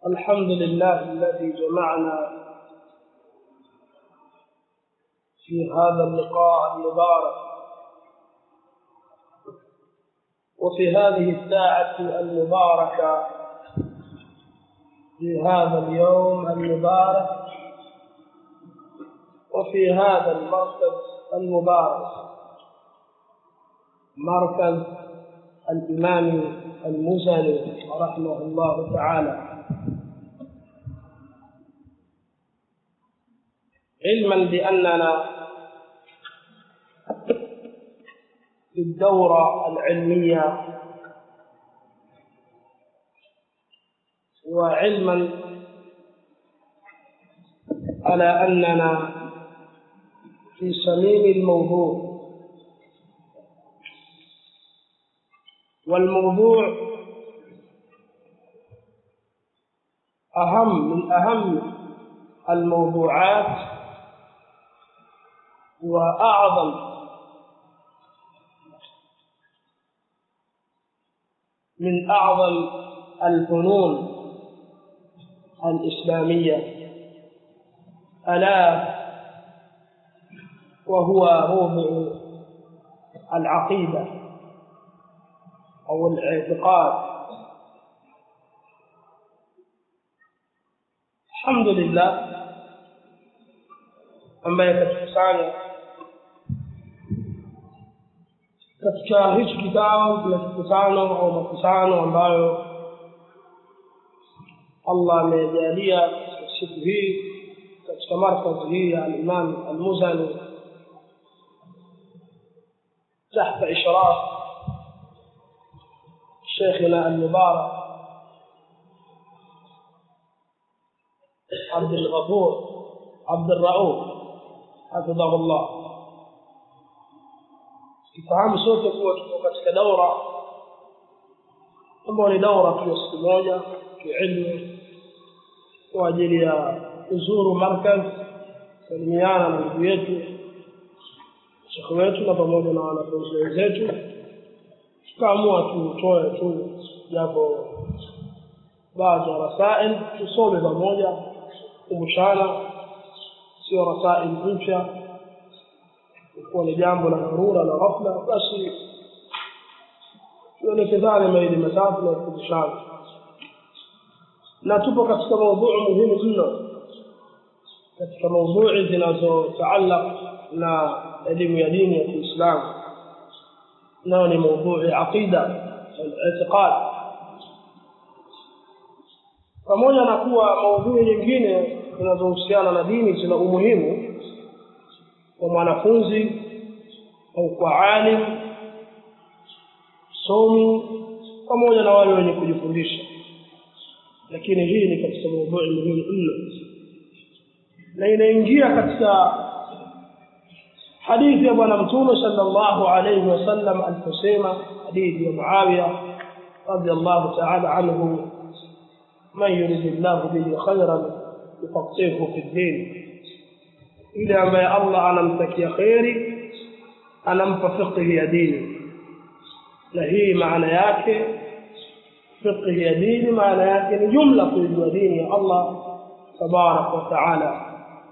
الحمد لله الذي جمعنا في هذا اللقاء المبارك وفي هذه الساعة المباركة في هذا اليوم المبارك وفي هذا المركز المبارك مركز الإمام المزني رحمه الله تعالى علما بأننا في الدورة العلمية وعلما على أننا في صميم الموضوع والموضوع أهم من أهم الموضوعات وأعظم من أعظم الفنون الإسلامية ألا وهو موضع العقيدة أو الاعتقاد الحمد لله ambaye katukusanya katika hichi kikao kuna kikutano au makusano ambayo allah amejalia katika siku hii katika markazi hii ya alimam almuzani تحت إشراف شيخنا المبارك عبد الغفور عبد الرؤوف حفظه الله kifahamu sote kuwa tuko katika daura ambayo ni daura tu ya siku moja kiilmu kwa ajili ya kuzuru markaz salimiana na ndugu yetu shekhe wetu na pamoja na wanafunzi wenzetu tukaamua tutoe tu japo baadhi ya rasail tusome pamoja kumbushana sio rasail mpya kuwa ni jambo la dharura la ghafla basi tuelekezane mawili matatu na kukumbushana na tupo katika maudhui muhimu mno katika maudhui zinazotaalaq na elimu ya dini ya kiislamu nayo ni maudhui aqida al-i'tiqad pamoja na kuwa maudhui nyingine zinazohusiana na dini zina umuhimu kwa mwanafunzi au kwa alim somi pamoja na wale wenye kujifundisha lakini hii ni katika maudhui muhimu mno na inaingia katika hadithi ya bwana mtume sallallahu alayhi wasallam aliposema hadithi ya muawiya radiyallahu ta'ala anhu man yurid llahu bihi khayran yufaqihuhu fi ddin yule ambaye allah anamtakia kheri anampa fiqhi ya dini na hii maana yake fiqhi ya dini maana yake ni jumla kuijua dini ya allah tabaraka wa taala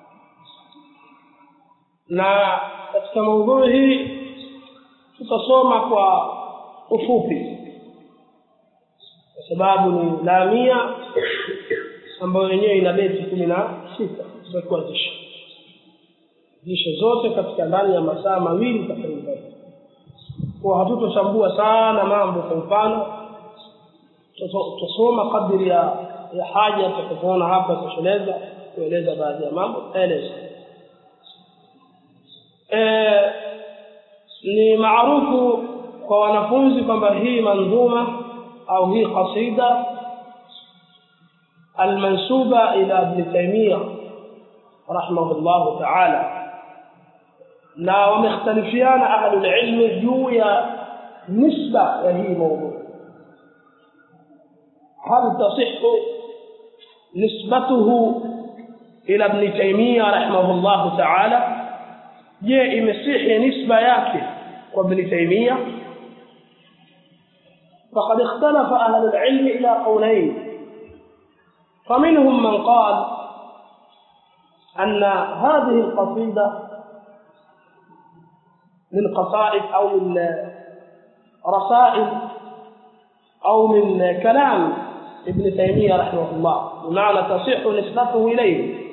na katika maudhui hii tutasoma kwa ufupi kwa sababu ni lamia ambayo yenyewe ina beti kumi na sita tutakuwa zisha zishe zote katika ndani ya masaa mawili takriban kwa hatutochambua sana mambo kwa mfano tutasoma kadiri ya ya haja tutakapoona hapa tosheleza kueleza baadhi ya mambo taeleza e, ni maarufu kwa wanafunzi kwamba hii manzuma au hii qasida almansuba ila ibn taymiya rahimahullahu taala na wamekhtalifiana ahlulilmi juu ya nisba ya hii maudhu hal tasixu nisbatuhu ila ibn taymiya rahimahullahu taala je imesihi nisba yake kwa ibn taymiya فقد اختلف أهل العلم إلى قولين فمنهم من قال أن هذه القصيدة من قصائد أو من رسائل أو من كلام ابن تيمية رحمه الله بمعنى تصح نسبته إليه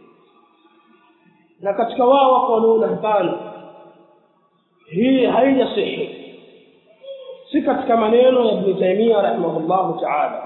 na katika wao wako wanaona hapana hii haijasihi si katika maneno ya ibn taimia rahimahullahu taala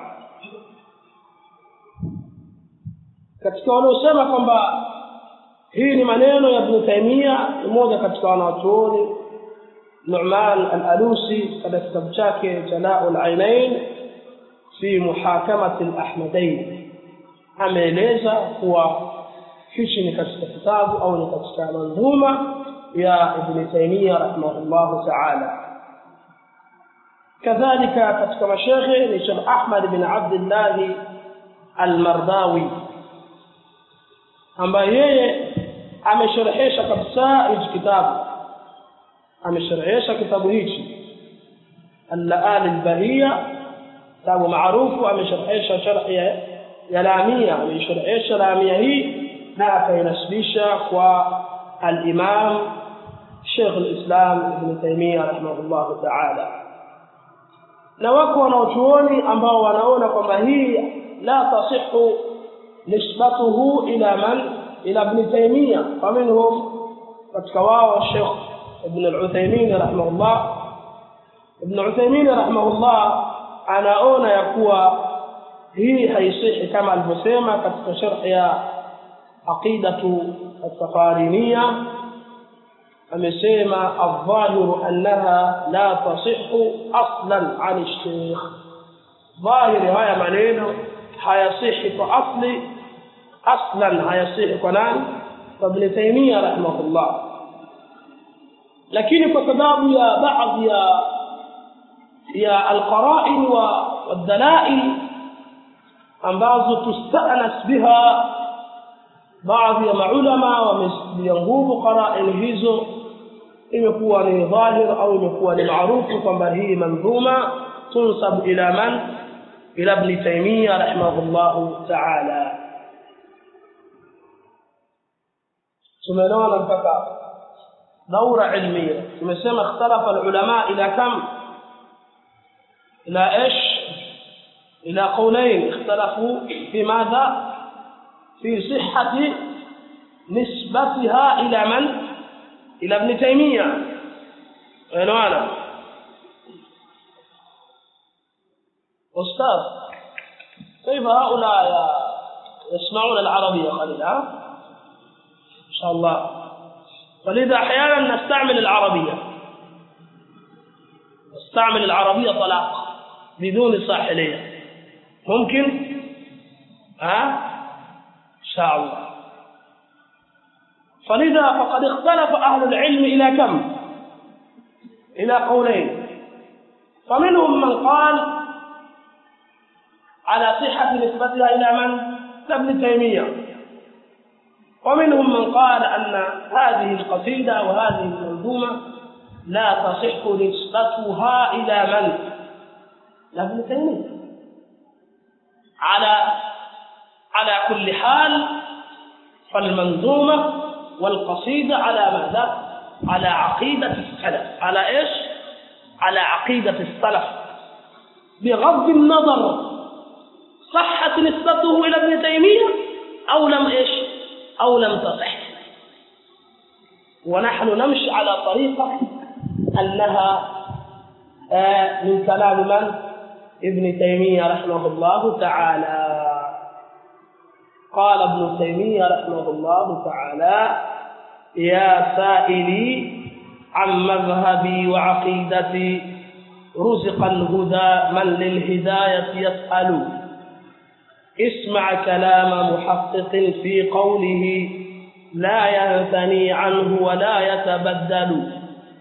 katika wanaosema kwamba hii ni maneno ya ibn taimia ni moja katika wanawachuoni numan al-alusi katika kitabu chake jalau al-ainain fi muhakamati al-ahmadain ameeleza kuwa hichi ni katika kitabu au ni katika manzuma ya ibn taimia rahimahullahu taala kadhalika katika mashekhe ni shekh ahmad bin abdillahi almardawi ambaye yeye amesherehesha kabisa hichi kitabu amesherehesha kitabu hichi allaali lbahia kitabu maarufu amesherehesha sharhi ya lamia ameisherehesha lamia hii na akainasibisha kwa alimam shekh lislam ibn taimia rahimahullahu taala na wako wanaochuoni ambao wanaona kwamba hii la tasihu nisbatuhu ila man ila ibn taimia faminhum katika wao shekh ibn al-uthaymin rahimahullah ibn uthaymin rahimahullah anaona ya kuwa hii haisihi kama alivyosema katika sharh ya aqidatu as-safariniya amesema adh-dhahiru annaha la tasihhu aslan an ash-shaykh dhahiri haya maneno hayasihi kwa asli aslan hayasihi kwa nani kwa ibn taymiyyah rahimahullah lakini kwa sababu ya baadhi ya ya alqara'in wa wadalail ambazo tustanas biha baadhi ya maulama wamesidia nguvu qara'in hizo imekuwa ni dhahir au imekuwa ni maarufu kwamba hii mandhuma tunsab ila man ila ibn taymiyyah rahimahullah ta'ala tumeona mpaka daura ilmiya tumesema ikhtalafa alulama ila kam ila ايش الى قولين اختلفوا في ماذا في صحة نسبتها إلى من؟ إلى ابن تيمية عنوانا أستاذ كيف هؤلاء يسمعون العربية قليلا إن شاء الله فلذا أحيانا نستعمل العربية نستعمل العربية طلاق بدون صاحلية ممكن ها إن شاء الله فلذا فقد اختلف أهل العلم إلى كم إلى قولين فمنهم من قال على صحة نسبتها إلى من؟ ابن تيمية ومنهم من قال أن هذه القصيدة وهذه المنظومة لا تصح نسبتها إلى من؟ ابن تيمية على على كل حال فالمنظومة والقصيدة على ماذا؟ على عقيدة السلف على إيش؟ على عقيدة السلف بغض النظر صحت نسبته إلى ابن تيمية أو لم إيش؟ أو لم تصح ونحن نمشي على طريقة أنها آه من كلام من؟ ابن تيمية رحمه الله تعالى قال ابن تيمية رحمه الله تعالى يا سائلي عن مذهبي وعقيدتي رزق الهدى من للهداية يسأل اسمع كلام محقق في قوله لا ينثني عنه ولا يتبدل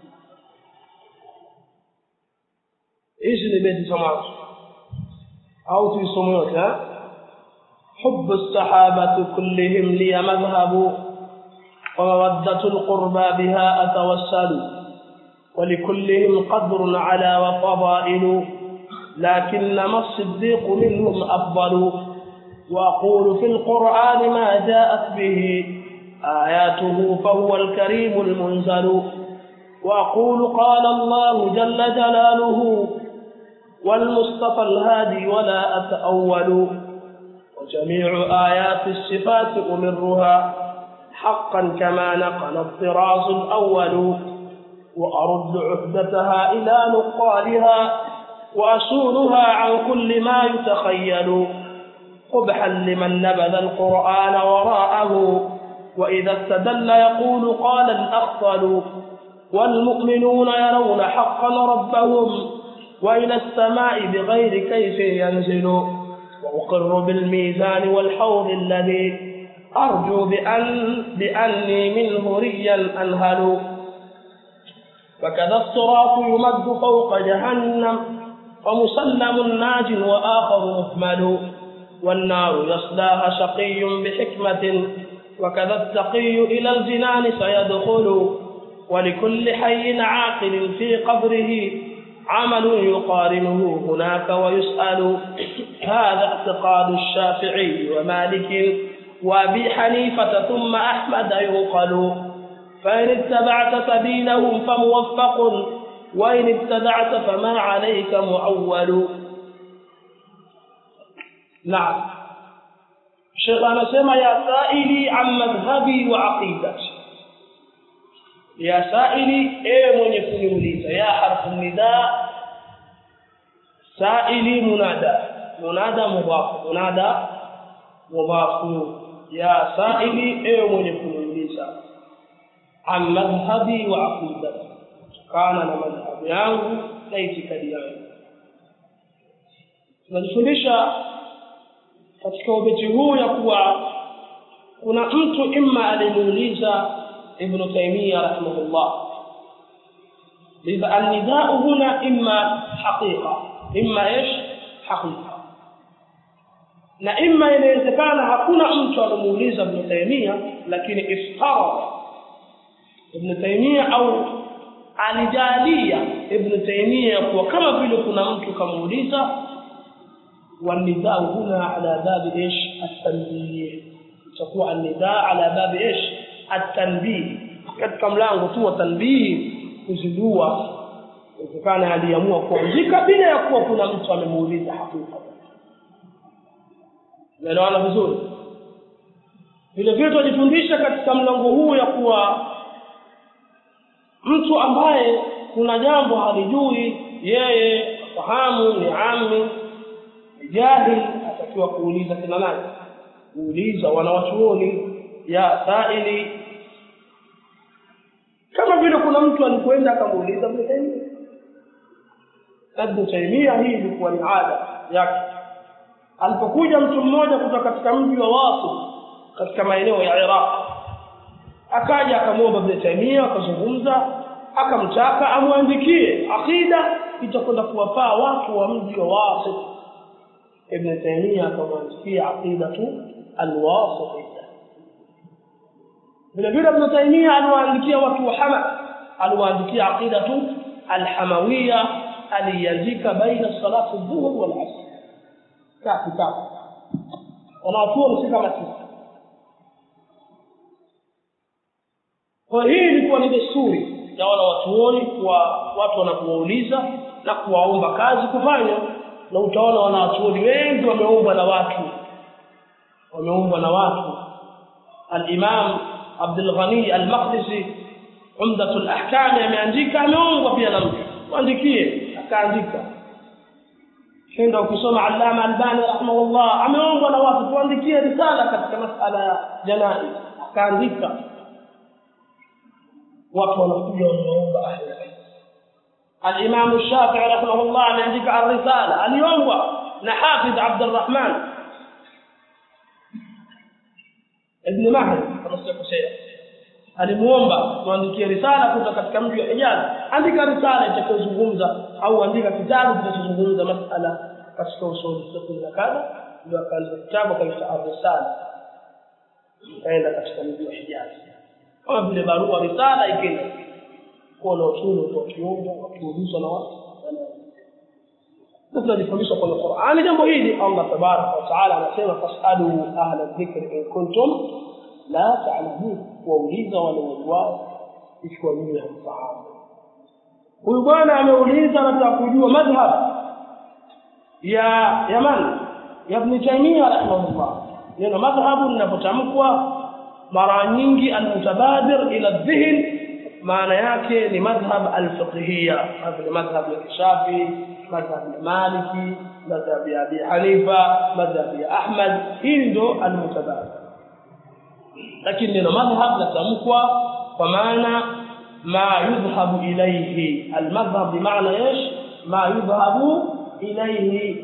ايش اللي بيت سمعت او تسمعت ها حب الصحابة كلهم لي مذهب ومودة القربى بها أتوسل ولكلهم قدر على وفضائل لكنما الصديق منهم أفضل وأقول في القرآن ما جاءت به آياته فهو الكريم المنزل وأقول قال الله جل جلاله والمصطفى الهادي ولا أتأول وجميع آيات الصفات أمرها حقا كما نقل الطراز الأول وأرد عهدتها إلى نقالها وأسولها عن كل ما يتخيل قبحا لمن نبذ القرآن وراءه وإذا استدل يقول قال الأخطل والمؤمنون يرون حقا ربهم وإلى السماء بغير كيف ينزل وأقر بالميزان والحوض الذي أرجو بأن بأني منه ريا أنهل وكذا الصراط يمد فوق جهنم ومسلم ناج وآخر مهمل والنار يصلاها شقي بحكمة وكذا التقي إلى الجنان سيدخل ولكل حي عاقل في قبره عمل يقارنه هناك ويسأل هذا اعتقاد الشافعي ومالك وابي حنيفة ثم أحمد يوقل فإن اتبعت سبيلهم فموفق وإن ابتدعت فما عليك معول نعم الشيخ anasema ya saili an madhhabi wa aqidati ya saili ewe mwenye kuniuliza ya harfu nida saili munada munada mudhaf munada mudhaf ya saili ewe mwenye kuniuliza an madhhabi wa aqidati kana na madhhabu yangu na itikadi yangu tunajifundisha katika ubeti huu ya kuwa kuna mtu imma alimuuliza ibnu taimia rahimahullah lidha alnidau huna imma haqiqa imma ish haqiqa na imma inawezekana hakuna mtu alimuuliza ibnu taimia lakini iftarada ibnu taimia au alijalia ibnu taimia kuwa kama vile kuna mtu kamuuliza والنداء هنا على باب ايش التنبيه تكون النداء على باب ايش التنبيه katika mlango tu wa tanbihi kuzindua kutokana aliamua kuandika bila ya kuwa kuna mtu amemuuliza hakika naelewana vizuri vile vile tunajifundisha katika mlango huu ya kuwa mtu ambaye kuna jambo halijui yeye fahamu ni ami jahil atakiwa kuuliza kina nani kuuliza wanawachuoni ya saili kama vile kuna mtu alikwenda akamuuliza Ibn Taymiyyah Ibn Taymiyyah hii ilikuwa ni ada yake alipokuja mtu mmoja kutoka katika mji wa Wasu katika maeneo ya Iraq akaja akamwomba Ibn Taymiyyah akazungumza akamtaka amwandikie akida itakwenda kuwafaa watu wa mji wa Wasu ابن تيمية كمان في عقيدة الواسطية vile vile Ibn Taymiyyah aliwaandikia watu wa Hama aliwaandikia aqidatu alhamawiyya aliandika baina salati dhuhur wal asr ka kitabu wanawachuoni si kama sisi kwa hii ilikuwa ni desturi ya wanawachuoni kwa watu wanapouliza na kuwaomba kazi kufanya na utaona wanawachuoni wengi wameumbwa na watu wameumbwa na watu al-Imam Abdul Ghani al-Maqdisi Umdatul Ahkam ameandika ameumbwa pia na mtu muandikie akaandika kenda ukisoma Allama Albani rahimahullah ameumbwa na watu tuandikie risala katika masala ya janaiz akaandika watu wanakuja wanaomba ahli الإمام الشافعي رحمه الله عندك الرسالة اليوم نحافظ عبد الرحمن ابن مهدي kama sijakosea alimuomba tuandikie risala kutoka katika mji wa Hijaz andika risala itakayozungumza au andika kitabu kinachozungumza masala katika usuli fiqh na kadha ndio akaanza kitabu kaita ar-risala kaenda katika mji wa Hijaz kama vile barua risala ikenda kuwa na usuli kwa kiungo wakiulizwa na watu na tunajifundisha kwenye qurani jambo hili allah tabaraka wataala anasema fasalu ahla dhikri in kuntum la talamun wauliza wale wajuao ikiwa nyinyi hamfahamu huyu bwana ameuliza anataka kujua madhhab ya yaman ya ibn taimia rahimahullah neno madhhabu linapotamkwa mara nyingi almutabadir ila dhihn maana yake ni madhhab alfiqhiyya vile madhhab ya kishafi madhhab ya maliki madhhab ya abi hanifa madhhab ya ahmad hii ndo almutabadir lakini neno madhhab latamkwa kwa maana ma yudhhabu ilayhi almadhhab bimaana ايش ma yudhhabu ilayhi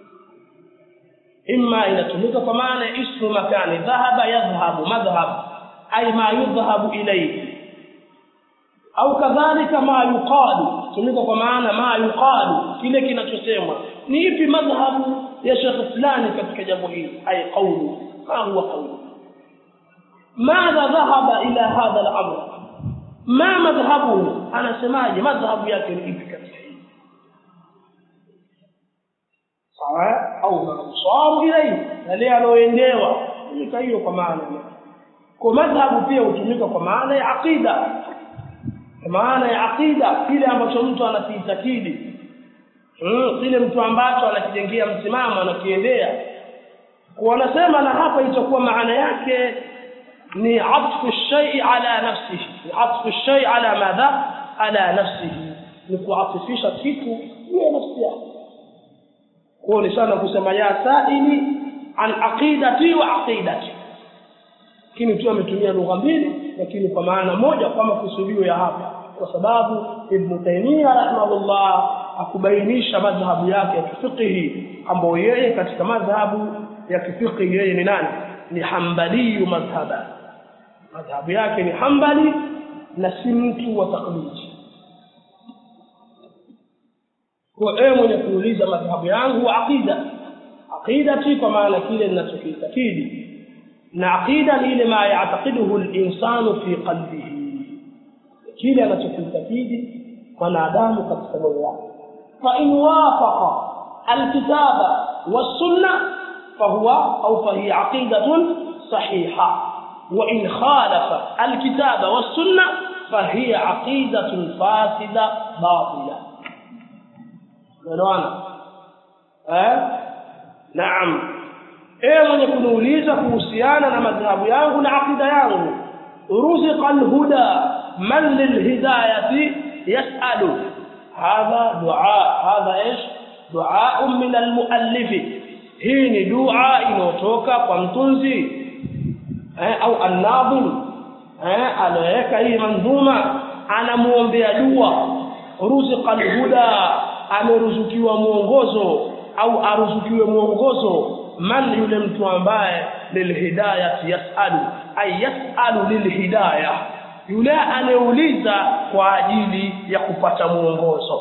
imma inatumika kwa maana ismu makani dhahaba yadhhabu madhhab ay ma yudhhabu ilayhi au kadhalika ma yuqalu tumika kwa maana ma yuqalu kile kinachosemwa ni ipi madhhabu ya Sheikh fulani katika jambo hili ay qawlu ma huwa qawlu madha dhahaba ila hadha al-amr ma madhhabuhu anasemaje madhhabu yake ni ipi katika hili sawa au mansaru ilayhi yale aloendewa tumika hiyo kwa maana kwa madhhabu pia hutumika kwa maana ya aqida kwa maana ya aqida kile ambacho mtu anakiitakidi mm, kile mtu ambacho anakijengea msimamo anakiendea kwa wanasema na hapa itakuwa maana yake ni atfu shay'i ala nafsihi ni atfu shay'i ala madha ala nafsihi ni kuatifisha kitu juu ya nafsi yake kwa ni sana kusema ya saili an aqidati wa aqidati lakini tu ametumia lugha mbili lakini kwa maana moja kwa makusudio ya hapa kwa sababu Ibn Taymiyyah rahimahullah akubainisha madhhabu yake ya kifiqhi ambayo yeye katika madhhabu ya kifiqhi yeye ni nani ni hambali madhhaba madhhabu yake ni hambali na si mtu wa taklidi kwa ewe mwenye kuuliza madhhabu yangu aqida aqidati kwa maana kile ninachokiitakidi na aqida ni ile ma yataqiduhu al-insanu fi qalbihi kile anachokiitakidi mwanadamu katika moyo wake fa in wafaqa alkitaba was-sunnah fahuwa au fahiya aqidatun sahiha wa in khalafa alkitaba was-sunnah fahiya aqidatun fasida batila unaona eh naam ewe mwenye kuniuliza kuhusiana na madhhabu yangu na akida yangu ruziqa alhuda man lilhidayati yasalu hadha dua hadha ايش دعاء من المؤلف hii ni dua inayotoka kwa mtunzi eh, au annadhim eh, aliyeweka hii mandhuma anamuombea dua ruziqa alhuda ameruzukiwa mwongozo au aruzukiwe mwongozo man yule mtu ambaye lilhidayati yasalu ay yasalu lilhidayah yule aneuliza kwa ajili ya kupata mwongozo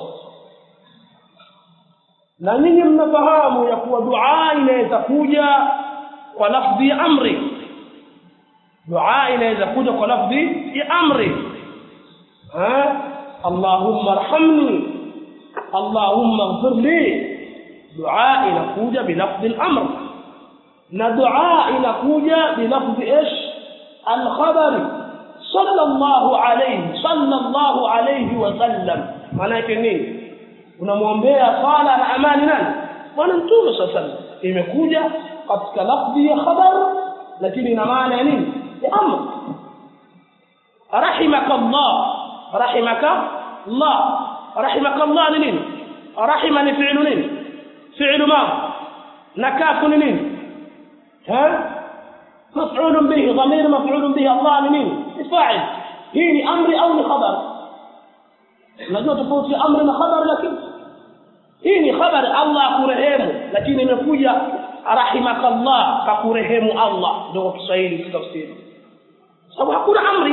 na nyinyi mnafahamu ya kuwa dua inaweza kuja kwa lafdhi ya amri dua inaweza kuja kwa lafdhi ya amri ha allahumma arhamni allahumma ighfir li dua inakuja bilafdhi al-amr na dua inakuja bilafdhi ish al-khabari sallallahu alayhi sallallahu alayhi wa sallam maana yake nini unamwombea sala na amani nani bwana mtume sasa imekuja katika lafdhi ya khabar lakini ina maana ya nini ya amr rahimaka allah rahimaka allah rahimaka allah ni nini rahima ni fi'lu nini fi'lu ma na kafu ni nini ha مفعول به ضمير مفعول به الله لمين فاعل هي امر او لخبر unajua tofauti ya amri na khabar lakini hii ni khabar Allah akurehemu lakini imekuja rahimakallah kakurehemu Allah ndio kwa Kiswahili kitafsiri sababu hakuna amri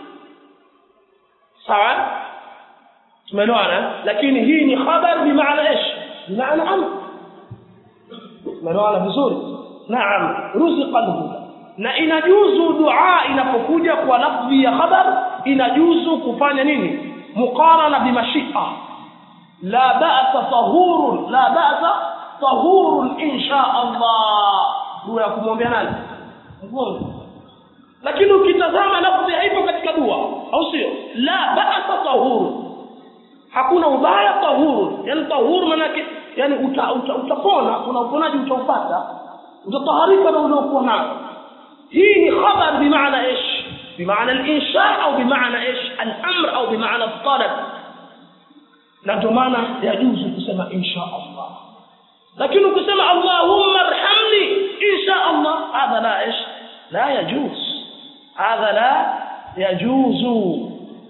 sawa tumeelewana lakini hii ni khabar bimaana ايش bimaana amr tumeelewana vizuri naam ruziqa alhuda na inajuzu dua inapokuja kwa lafzi ya khabar inajuzu kufanya nini muqarana bimashia la ba'sa tahurun la ba'sa tahurun insha Allah dua ya kumwombea nani mgonjwa lakini ukitazama lafzi haipo katika dua au sio la ba'sa tahurun hakuna ubaya tahuru yani tahuru manake yani uta, uta, utapona kuna uponaji utaupata utataharika na uliokuwa nao hii ni khabar bimaana ايش بمعنى الانشاء au bimaana ايش الامر au bimaana الطلب na ndio maana yajuzu kusema insha Allah lakini ukisema Allahumma arhamni insha Allah hadha la ايش la yajuz hadha la yajuzu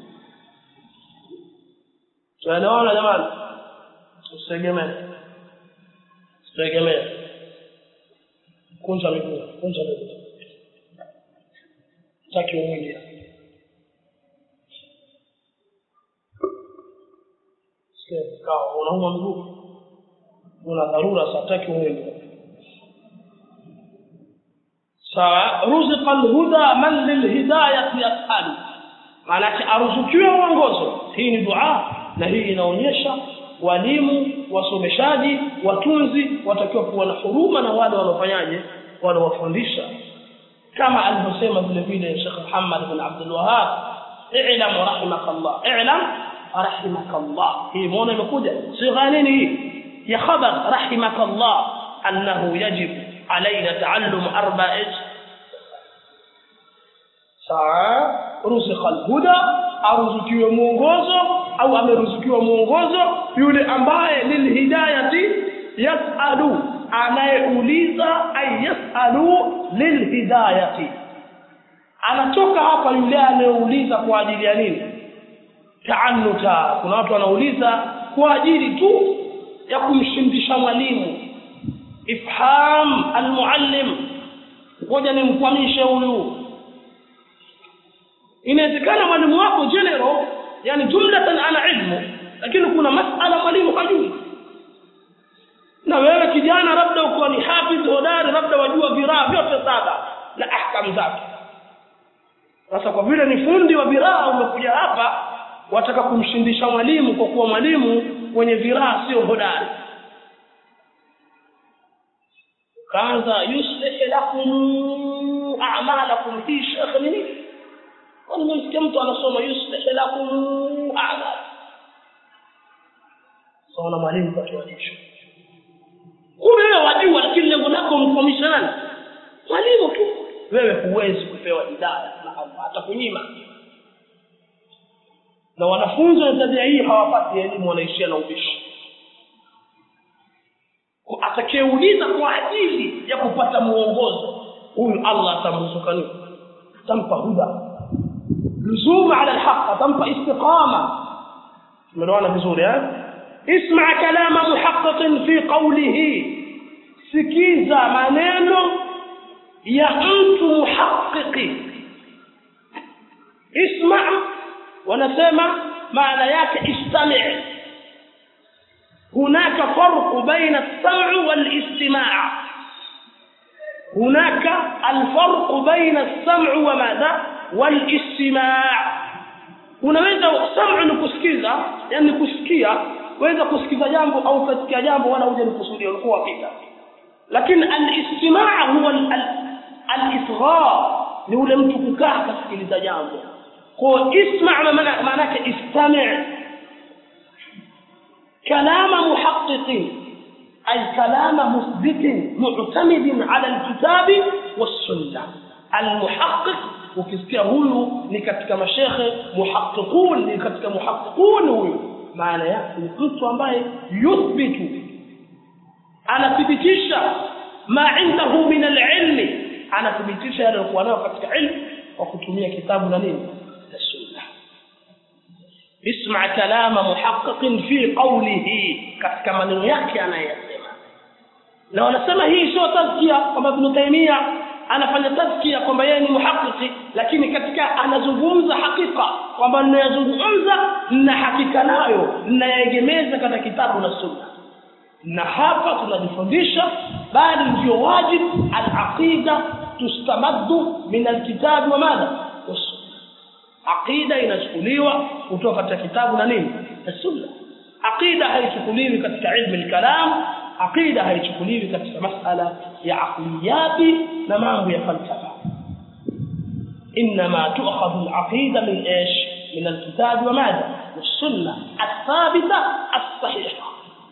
tunaelewana jamani usitegemee usitegemee kunja miguu kunja miguu taki umwingi kawa unauma mguu una dharura sataki umwingi sawa ruziqa alhuda man lilhidayati yasalu maanake aruzukiwe uongozo hii ni dua na hii inaonyesha walimu wasomeshaji watunzi watakiwa kuwa na huruma na wale wanaofanyaje wanaowafundisha kama alivyosema vile vile Sheikh Muhammad bin Abdul Wahhab i'lam rahimakallah i'lam rahimakallah hii muone imekuja sigha nini hii ya khabar rahimakallah annahu yajib علينا تعلم أربع sawa rusikha alhuda aruzukiwe mwongozo au ameruzukiwa mwongozo yule ambaye lilhidayati yasalu anayeuliza ay yasalu lilhidayati anatoka hapa yule anayeuliza kwa ajili ya nini taanuta kuna watu wanauliza kwa ajili tu ya kumshindisha mwalimu ifham almuallim ngoja nimkwamishe huyu inawezekana mwalimu wako general yani jumlatan ana ilmu lakini kuna masala mwalimu hajui na wewe kijana labda uko ni hafidh hodari labda wajua viraa vyote saba na ahkam zake sasa kwa vile ni fundi wa viraa umekuja hapa wataka kumshindisha mwalimu kwa kuwa mwalimu wenye viraa sio hodari kaanza yuslih lakum a'malakum fi shekh nini nimemsikia mtu anasoma yuslih lakum a'mal saona mwalimu katuanisha kumbe wewe wajua lakini lengo lako mfahamisha nani mwalimu tu wewe huwezi kupewa hidayah na Allah atakunyima na wanafunzi wa tabia hii hawapati elimu wanaishia na ubishi atakayeuliza kwa ajili ya kupata muongozo huyu Allah atamruzuka nini atampa huda luzuma ala alhaq atampa istiqama tumeelewana vizuri eh اسمع كلام محقق في قوله sikiza maneno ya mtu muhaqiqi isma wanasema maana yake istami' هناك فرق بين السمع والاستماع هناك الفرق بين السمع وماذا والاستماع unaweza sam'u ni kusikiza yani kusikia waweza kusikiza jambo au kusikia jambo wala uje nikusudia ulikuwa hakika lakini al-istimaa huwa al-isghar ni ule mtu kukaa kusikiliza jambo kwa isma' maana yake istami' كلام محقق أي كلام مثبت معتمد على الكتاب والسنة المحقق ukisikia huyu ni katika mashekhe muhaqiqun ni katika muhaqiqun huyu maana yake ni mtu ambaye yuthbitu anathibitisha ma indahu min alilmi anathibitisha yale aliyokuwa nayo katika ilmu kwa kutumia kitabu na nini na sunna اسمع كلام محقق في قوله katika maneno yake anayasema na wanasema hii sio tazkia kwamba Ibn Taymiyyah anafanya tazkia kwamba yeye ni muhaqiqi lakini katika anazungumza hakika kwamba ninayozungumza na hakika nayo ninayegemeza katika kitabu na sunna na hapa tunajifundisha bali ndio wajib al-aqida tustamaddu min al-kitab wa madha was aqida inachukuliwa kutoka katika kitabu na nini na sunna aqida haichukuliwi katika ilmu al-kalam aqida haichukuliwi katika masala ya aqliyati na mambo ya falsafa انما تؤخذ العقيده من ايش من الكتاب وماذا والسنه الثابته الصحيحه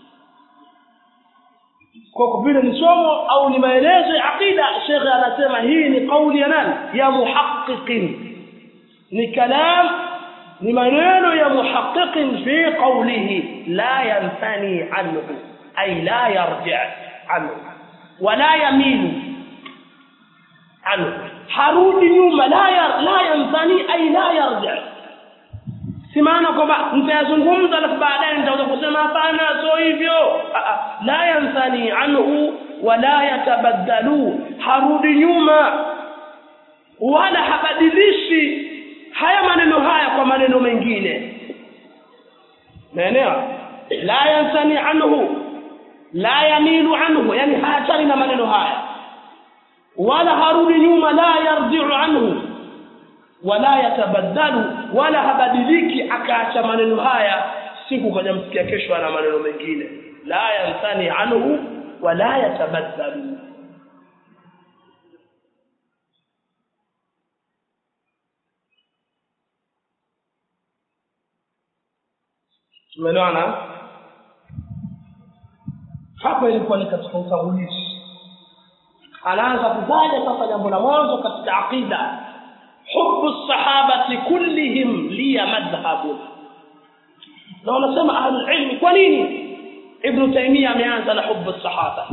kwa vile ni somo au ni maelezo ya aqida shekhe anasema hii ni kauli ya nani ya muhaqqiqin ni kalam ni maneno ya muhaqqiqin fi qawlihi la yanfani anhu ay la yarji anhu wala yamilu anhu harudi nyuma la yar, la yanfani ay la yarji si maana kwamba nitayazungumza alafu baadaye nitaweza kusema hapana sio hivyo la yanthani anhu wala yatabaddalu harudi nyuma wala habadilishi haya maneno haya kwa maneno mengine naelewa la yanthani anhu la yamilu anhu yani haachani na maneno haya wala harudi nyuma la yarji'u anhu wala yatabaddalu wala habadiliki akaacha maneno haya siku kaja msikia kesho ana maneno mengine la yanthani anhu wala yatabaddalu tumeelewana hapa ilikuwa ni katika utangulizi anaanza kutaja sasa jambo la mwanzo katika aqida حب الصحابة كلهم لي مذهب لو نسمع أهل العلم كونيني ابن تيمية ameanza na حب الصحابة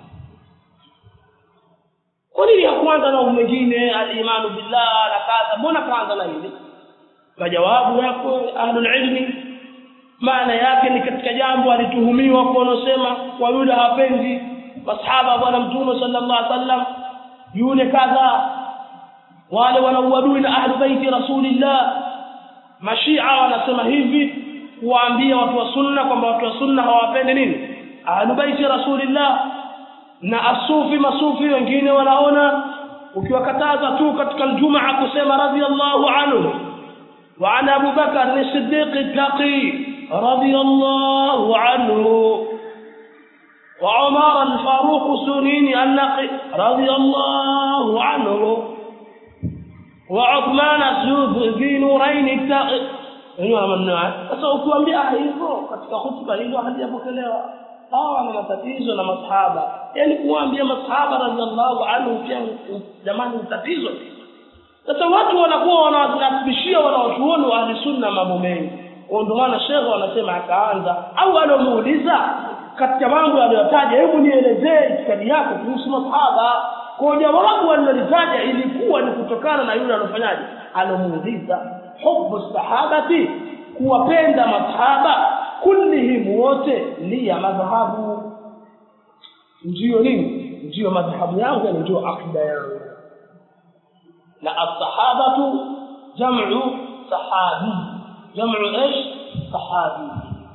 kwa nini hakuanza na mwingine al-imanu billah na kadha mbona kaanza na hili majawabu yako ahlul ilmi maana yake ni katika jambo alituhumiwa kwa wanaosema kwa yule hapendi masahaba bwana mtume sallallahu alaihi wasallam yule kadha wale wanauadui na ahlu baiti rasulillah mashia wanasema hivi kuwaambia watu wa sunna kwamba watu wa sunna hawapendi nini ahlu baiti rasulillah na asufi masufi wengine wanaona ukiwakataza tu katika aljumaa kusema radhiallahu anhu wa an abu bakar ni siddiq taqi radhiallahu anhu وعمر الفاروق سنين النقي رضي الله عنه وعثمان ذي نورين التقي hiyo maneno sasa ukiwaambia hivyo katika hutuba hilo halijapokelewa hawa wana matatizo na masahaba yani kuwaambia masahaba radhiallahu anhu pia jamani ni tatizo sasa watu wanakuwa wanawasibishia wanawachuoni wa ahli sunna mambo mengi ndio maana shekhe wanasema akaanza au alomuuliza katika mambo aliyotaja hebu nielezee itikadi yako kuhusu masahaba kwa jawabu alilolitaja ilikuwa ni kutokana na yule alofanyaje alomuuliza hubu sahabati kuwapenda masahaba kullihim wote ni ya madhahabu ndiyo nini ndiyo madhahabu yangu yani ndiyo akida yangu na as-sahabatu jam'u sahabi jam'u ايش sahabi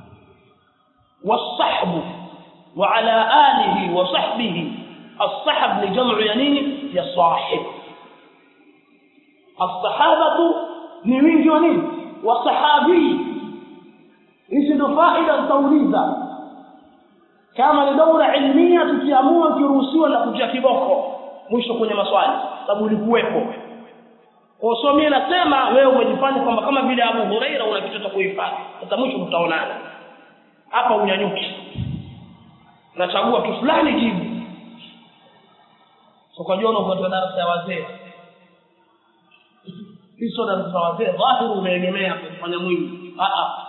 والصحب وعلى آله وصحبه الصحب لجمع يمين يا صاحب الصحابة ni wingi wa nini wasahabi hizi ndo faida zitauliza kama ni daura ilmia tukiamua kiruhusiwa na kutia kiboko mwisho kwenye maswali sababu ulikuwepo kwa so mimi nasema wewe umejifanya kwamba kama vile Abu Huraira una kitu cha kuhifadhi sasa mwisho tutaonana hapa unyanyuki nachagua tu fulani jibu so kwa jiona kwa darasa ya wazee hizo darasa za wazee dhahiri umeegemea kufanya mwingi a a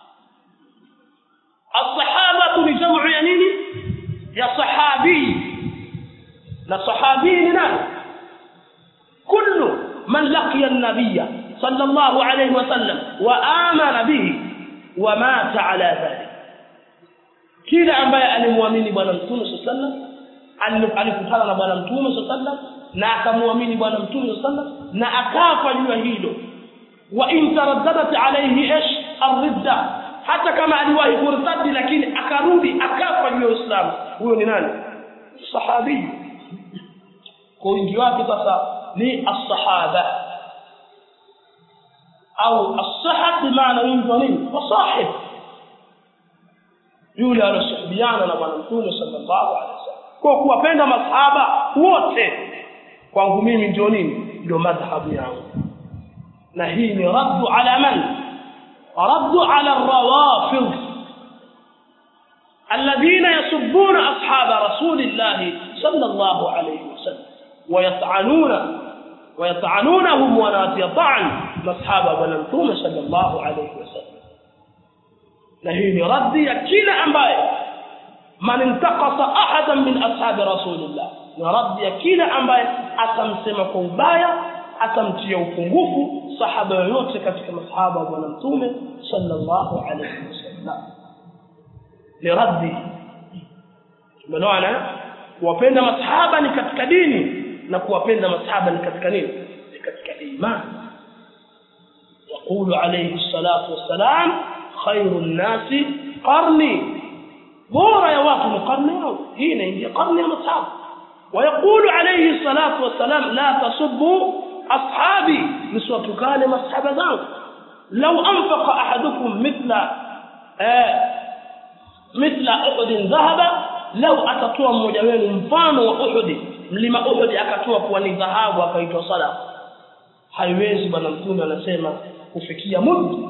الصحابه ni jamu ya nini ya sahabi na sahabi ni nani kullu man laqiya an-nabiy sallallahu alayhi wa sallam wa amana bihi wa mata ala dhalik kila ambaye alimwamini bwana mtume sallallahu alikutana na bwana mtume sallallahu na akamwamini bwana mtume sallallahu na akafa juu ya hilo wa in taraddadat alayhi ish ar-ridda hata kama aliwahi kurtadi lakini akarudi akafa juu ya Uislamu huyo ni nani sahabi kwa wingi wake sasa ni as-sahaba au as-sahab bimaana wingi wa nini wasahib yule aliyosuhubiana na bwana mtume sallallahu alaihi wasallam kwa kuwapenda masahaba wote kwangu mimi ndio nini ndio madhhabu yangu na hii ni raddu ala man raddu ala rawafid الذين يسبون أصحاب رسول الله صلى الله عليه وسلم ويطعنون ويطعنونهم وناتي طعن أصحاب ونمتوم صلى الله عليه وسلم لهين ردي كلا أمباي من انتقص أحدا من أصحاب رسول الله ردي كلا أمباي أتمسم كوبايا atamtia upungufu sahaba yoyote katika masahaba wa bwana mtume sallallahu alayhi wasallam ni raddi tumeelewana kuwapenda masahaba ni katika dini na kuwapenda masahaba ni katika nini ni katika imani يقول عليه الصلاة والسلام خير الناس قرني بورا يا واقم قرني هنا عندي قرني مصحاب ويقول عليه الصلاة والسلام لا تسبوا أصحابي نسوة كان مصحاب ذنب لو أنفق أحدكم مثل آه مثل أحد ذهب لو atatoa mmoja wenu mfano wa Uhud mlima Uhud akatoa kuwa ni dhahabu akaitwa sadaqa haiwezi bwana mtume anasema kufikia muddi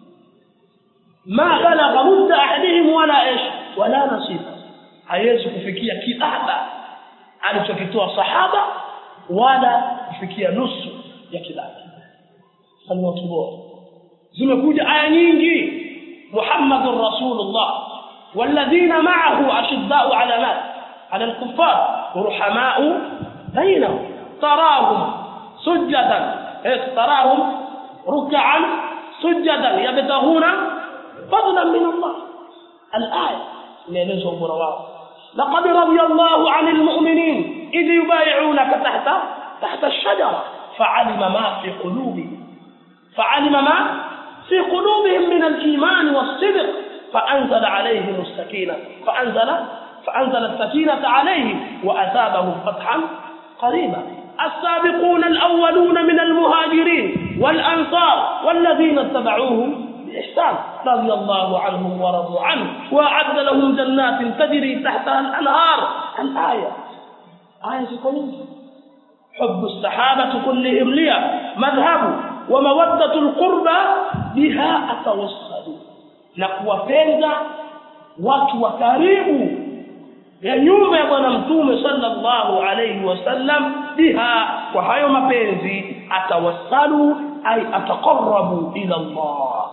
ma balagha mudda ahadihim wala ish wala nasiba haiwezi kufikia kidaba alichokitoa sahaba wala kufikia nusu ya kidaba sallallahu bora zimekuja aya nyingi muhammadur rasulullah والذين معه أشداء على مات على الكفار ورحماء بينهم تراهم سجدا تراهم ركعا سجدا يبتغون فضلا من الله الآية نيلزم برواه لقد رضي الله عن المؤمنين إذ يبايعونك تحت تحت الشجرة فعلم ما في قلوبهم فعلم ما في قلوبهم من الإيمان والصدق فأنزل عليهم السكينة فأنزل فأنزل السكينة عليهم وأثابهم فتحا قريبا السابقون الأولون من المهاجرين والأنصار والذين اتبعوهم بإحسان رضي الله عنهم ورضوا عنه وأعد لهم جنات تجري تحتها الأنهار الآية آية كلها حب الصحابة كلهم لي مذهب ومودة القربى بها أتوصل na kuwapenda watu wa karibu ya nyumba ya bwana mtume sallallahu alayhi wasallam biha kwa hayo mapenzi atawassalu ay ataqarrabu ila Allah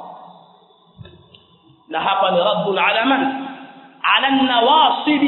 na hapa ni raddun ala man ala nawasib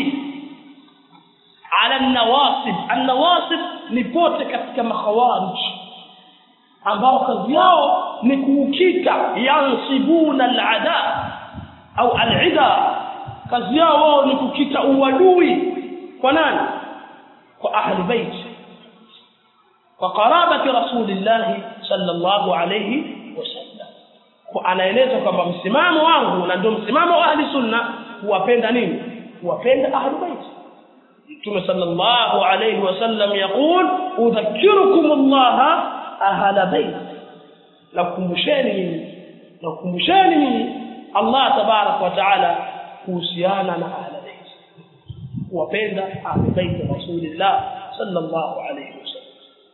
ala nawasib an-nawasib ni pote katika makhawarij ambao kazi yao ni kuukika yansibuna al-ada au al-ida kazi yao wao ni kukita uadui kwa nani kwa ahli bait kwa qarabati rasulillah sallallahu alayhi wasallam kwa anaeleza kwamba msimamo wangu na ndio msimamo wa ahli sunna kuwapenda nini kuwapenda ahli bait Mtume sallallahu alayhi wasallam yaqul udhakkirukum Allah ahla bait na kukumbusheni mimi na kukumbusheni mimi Allah tabarak wa taala kuhusiana na ahla bait kuwapenda ahli bait rasulillah sallallahu alayhi wasallam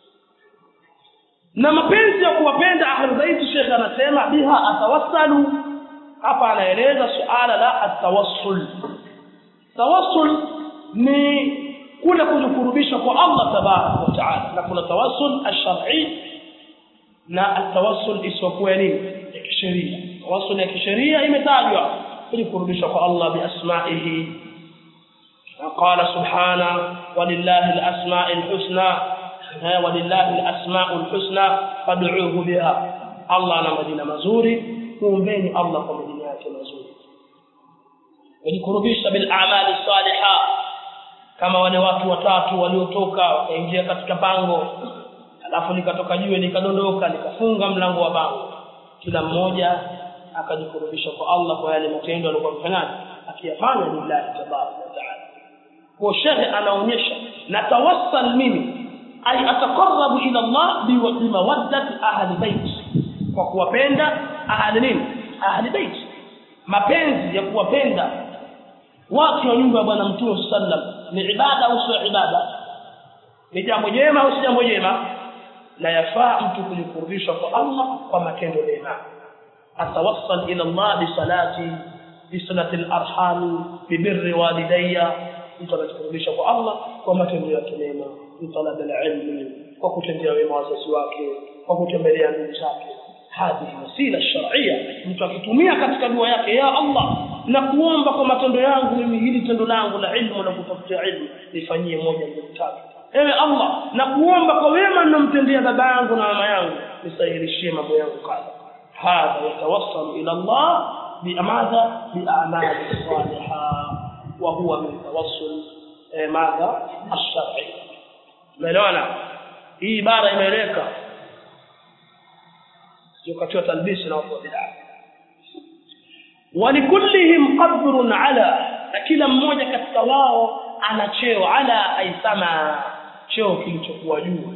na mapenzi ya kuwapenda ahli bait Sheikh anasema biha atawassalu hapa anaeleza suala la atawassul tawassul ni kule kujikurubisha kwa Allah tabarak wa taala na kuna tawassul ash-shar'i na atawassul isiyokuwa nini ya kisheria tawassul ya kisheria imetajwa kujikurubisha kwa Allah biasma'ihi قال سبحانه ولله الأسماء الحسنى ولله الأسماء الحسنى فادعوه بها الله أنا مدينة مزوري kuombeni Allah kwa majina yake mazuri wajikurubisha bil a'mali salihah kama wale watu watatu waliotoka wakaingia katika pango alafu likatoka jiwe likadondoka likafunga mlango wa pango kila mmoja akajikurubisha kwa Allah kwa yale matendo aliyokuwa mfanyaji akiyafanya lillahi tabaraka wa taala kwa shehe anaonyesha na tawassal mimi ay ataqarrabu ila Allah bimawaddati ahli bait kwa kuwapenda ahli nini ahli bait mapenzi ya kuwapenda watu wa nyumba ya bwana mtume sallam ni ibada au sio ibada ni jambo jema au si jambo jema na yafaa mtu kujikurubisha kwa Allah kwa matendo mema atawassal ila Allah bi salati bi salati al-arham bi birri walidayya mtu anajikurubisha kwa Allah kwa matendo yake mema bi talab al-ilm kwa kutendea wema wazazi wake kwa kutembelea ndugu zake hadhi wasila sharia mtu akitumia katika dua yake ya Allah na kuomba kwa matendo yangu mimi hili tendo langu la ilmu na kutafutia ilmu nifanyie moja mbili tatu ewe Allah na kuomba kwa wema ninamtendea baba yangu na mama yangu nisahilishie mambo yangu kadha hadha yatawassalu ila Allah biamadha bi'amali salihah wa huwa min tawassul madha ash-shar'i umeelewana hii ibara imeeleka sio katiwa talbisi na watu wa bid'a walikullihim qadrun ala na kila mmoja katika wao ana cheo ala aisama cheo kilichokuwa juu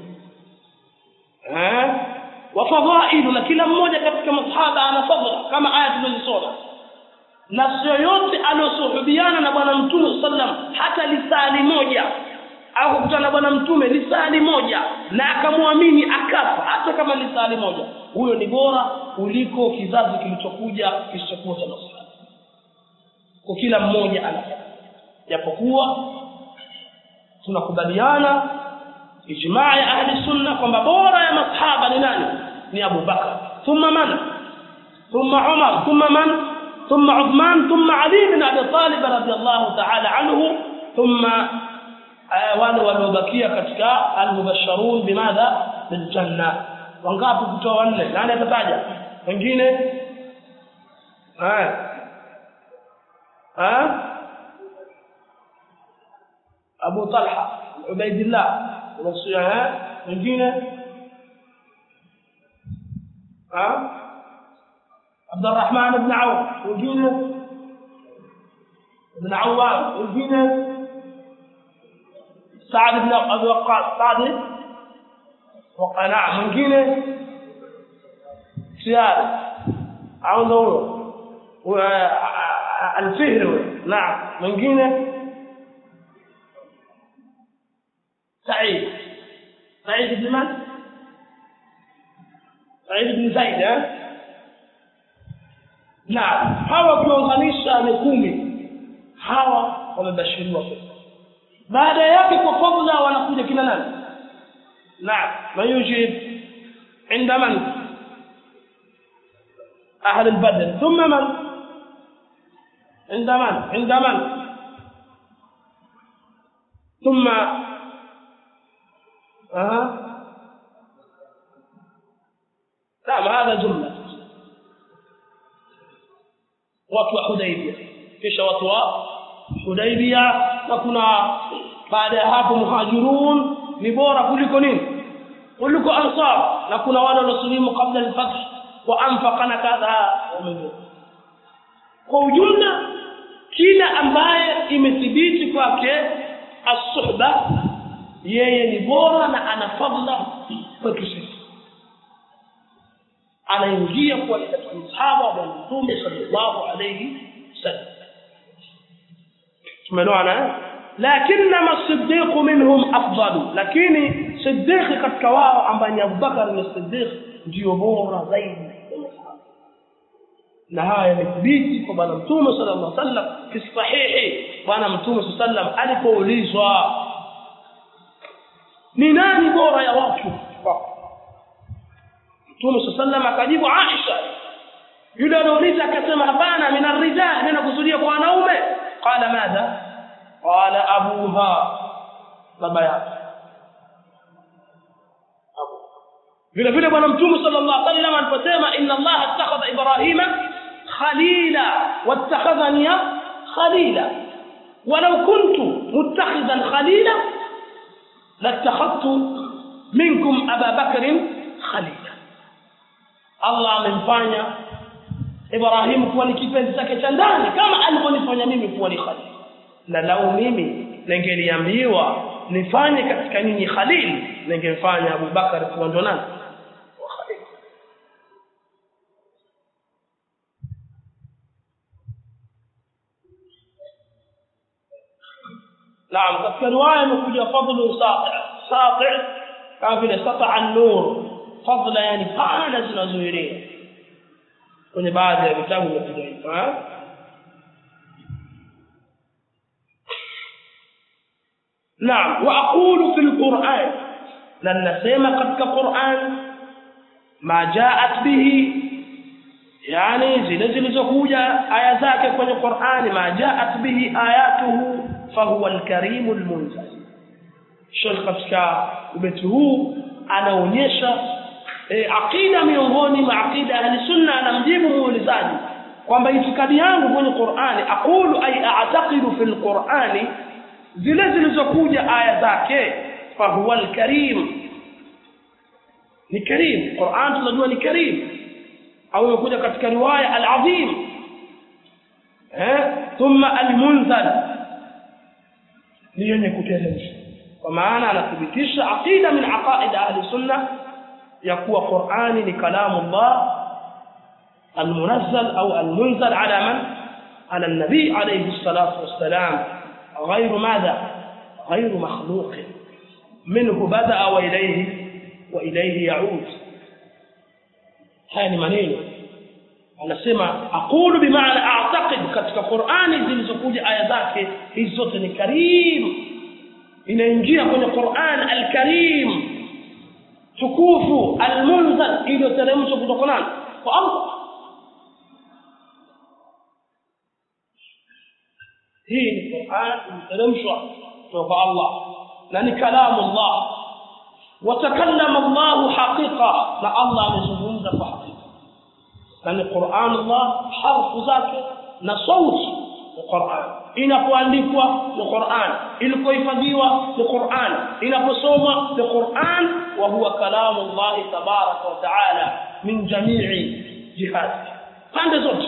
eh wa fadhailu na kila mmoja katika masahaba ana fadhila kama aya tulizosoma na sio yote aliosuhubiana na bwana mtume sallam hata lisali moja au kukutana na bwana mtume lisali moja na akamwamini akafa hata kama lisali moja huyo ni bora kuliko kizazi kilichokuja kisichokuwa cha masahaba kwa kila mmoja ana japokuwa tunakubaliana ijmaa ya ahli sunna kwamba bora ya masahaba ni nani ni Abu Bakar thumma man thumma Umar thumma man thumma Uthman thumma Ali bin Abi Talib radiyallahu ta'ala anhu thumma wale waliobakia katika al-mubashsharun bimadha bil janna wangapi kutoa wanne nani atataja wengine eh eh Abu Talha Ubaidillah unasiya wengine ah Abdurrahman ibn Auf wengine ibn Awwam wengine سعد بن ابي وقاص سعد وقناع mwingine سيار au ndo الفهر نعم mwingine سعيد سعيد بن من سعيد بن زيد ها نعم hawa ukiunganisha ni kumi hawa wamebashiriwa pepo baada yake kwa fadhila wanakuja kina nani naam mayujib عند من أهل البدر ثم من عند من عند من ثم أه. نعم هذا جملة watu wa Hudaybia kisha watu wa Hudaybia na kuna baada ya hapo muhajirun ni bora kuliko nini kuliko ansar na kuna wale waliosilimu kabla al-fath wa anfaqana kadha kwa ujumla kila ambaye imethibiti kwake as-suhba yeye ni bora na ana fadla kwetu sisi anaingia kwa katika msahaba wa Mtume sallallahu alayhi wasallam tumeelewana lakinma as-siddiq minhum afdalu lakini siddiq katika wao ambaye ni Abubakar ni siddiq ndio bora zaidi na haya yamethibiti kwa bwana mtume sallallahu alaihi wasallam fi sahihi bwana mtume sallallahu alaihi alipoulizwa ni nani bora ya watu mtume sallallahu akajibu Aisha yule aliouliza akasema hapana min arrijal mimi nakusudia kwa wanaume qala madha qala abuha baba yake vile vile bwana mtume sallallahu alaihi wasallam aliposema inna allaha ittakhadha ibrahima khalila wattakhadhani khalila walau kuntu muttakhidan khalila latakhadtu minkum aba bakr khalila allah amemfanya ibrahim kuwa ni kipenzi chake cha ndani kama alivyonifanya mimi kuwa ni khalil na lau mimi ningeliambiwa nifanye katika ninyi khalil ningemfanya abubakar kuwa ndo nani naam katika riwaya imekuja fadlu sati sati kama vile sata an-nur fadla yani pana zinazoelea kwenye baadhi ya vitabu imekuja hivyo نعم واقول في القران لن نسمع katika Qur'an ma jaat bihi yani zile zilizokuja aya zake kwenye Qur'an ma jaat bihi ayatuhu fahuwa al-karim al-munzal Sheikh katika ubeti huu anaonyesha e, akida miongoni mwa akida ahli sunna anamjibu muulizaji kwamba itikadi yangu kwenye Qur'ani aqulu ay a'taqidu fil Qur'ani zile zilizokuja aya zake fahuwa alkarim ni karim Qur'an tunajua ni karim au imekuja katika riwaya alazim eh thumma almunzal ni yenye kuteremsha kwa maana anathibitisha aqida min aqaid ahli sunna ya kuwa Qur'ani ni kalamu Allah المنزل أو المنزل على من؟ على النبي عليه الصلاة والسلام غير ماذا غير مخلوق منه بدأ وإليه وإليه يعود هاي maneno anasema aqulu bimaana a'taqid katika Qur'ani zilizokuja aya zake hizi zote ni karim inaingia kwenye Qur'an al-Karim tukufu al-munzal iliyoteremshwa kutoka nani kwa Allah hii ni Qur'an iliyoteremshwa kutoka Allah na ni kalamu Allah watakallama Allah haqiqa na Allah amezungumza kwa hakika na ni Qur'an Allah harfu zake na sauti ni Qur'an inapoandikwa ni Qur'an ilikohifadhiwa ni Qur'an inaposomwa ni Qur'an wa huwa kalamu Allah tabaraka wa taala min jami'i jihati pande zote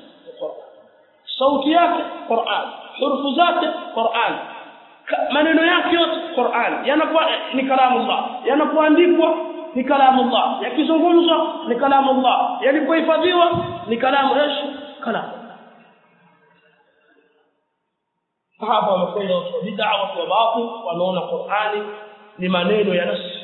sauti yake Qur'an hurufu zake Qur'an maneno yake yote Qur'an yanakuwa ni kalamu Allah yanapoandikwa ni kalamu Allah yakizungumzwa ni kalamu Allah yalipohifadhiwa ni kalamu ايش kalamu hapa wamekwenda watu wa bid'a watu wa batil wanaona Qur'ani ni maneno ya nafsi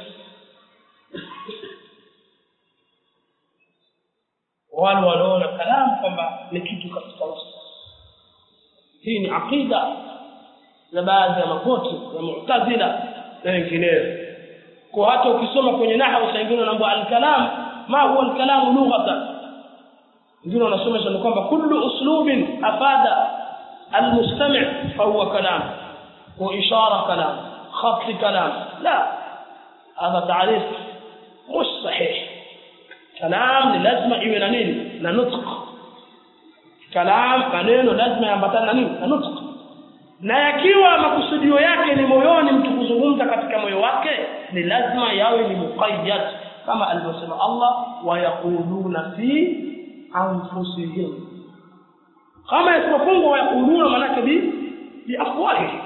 wale wanaona kalamu kwamba ni kitu katika nafsi hii ni aqida za baadhi ya makote ya mu'tazila na wengineo kwa hata ukisoma kwenye nahwu saingine unaambiwa al-kalam ma huwa al-kalam lughatan wengine wanasomesha ni kwamba kullu uslubin afada al-mustami' fa huwa kalam wa ishara kalam khat kalam la هذا تعريف مش صحيح كلام لازم iwe na nini na nutq kalam maneno lazima yaambatane na nini na nutq na yakiwa makusudio yake ni moyoni mtu kuzungumza katika moyo wake ni lazima yawe ni muqayyad kama alivyosema Allah wa yaquluna fi anfusihim kama isipofungwa wa yaquluna manake bi bi afwahi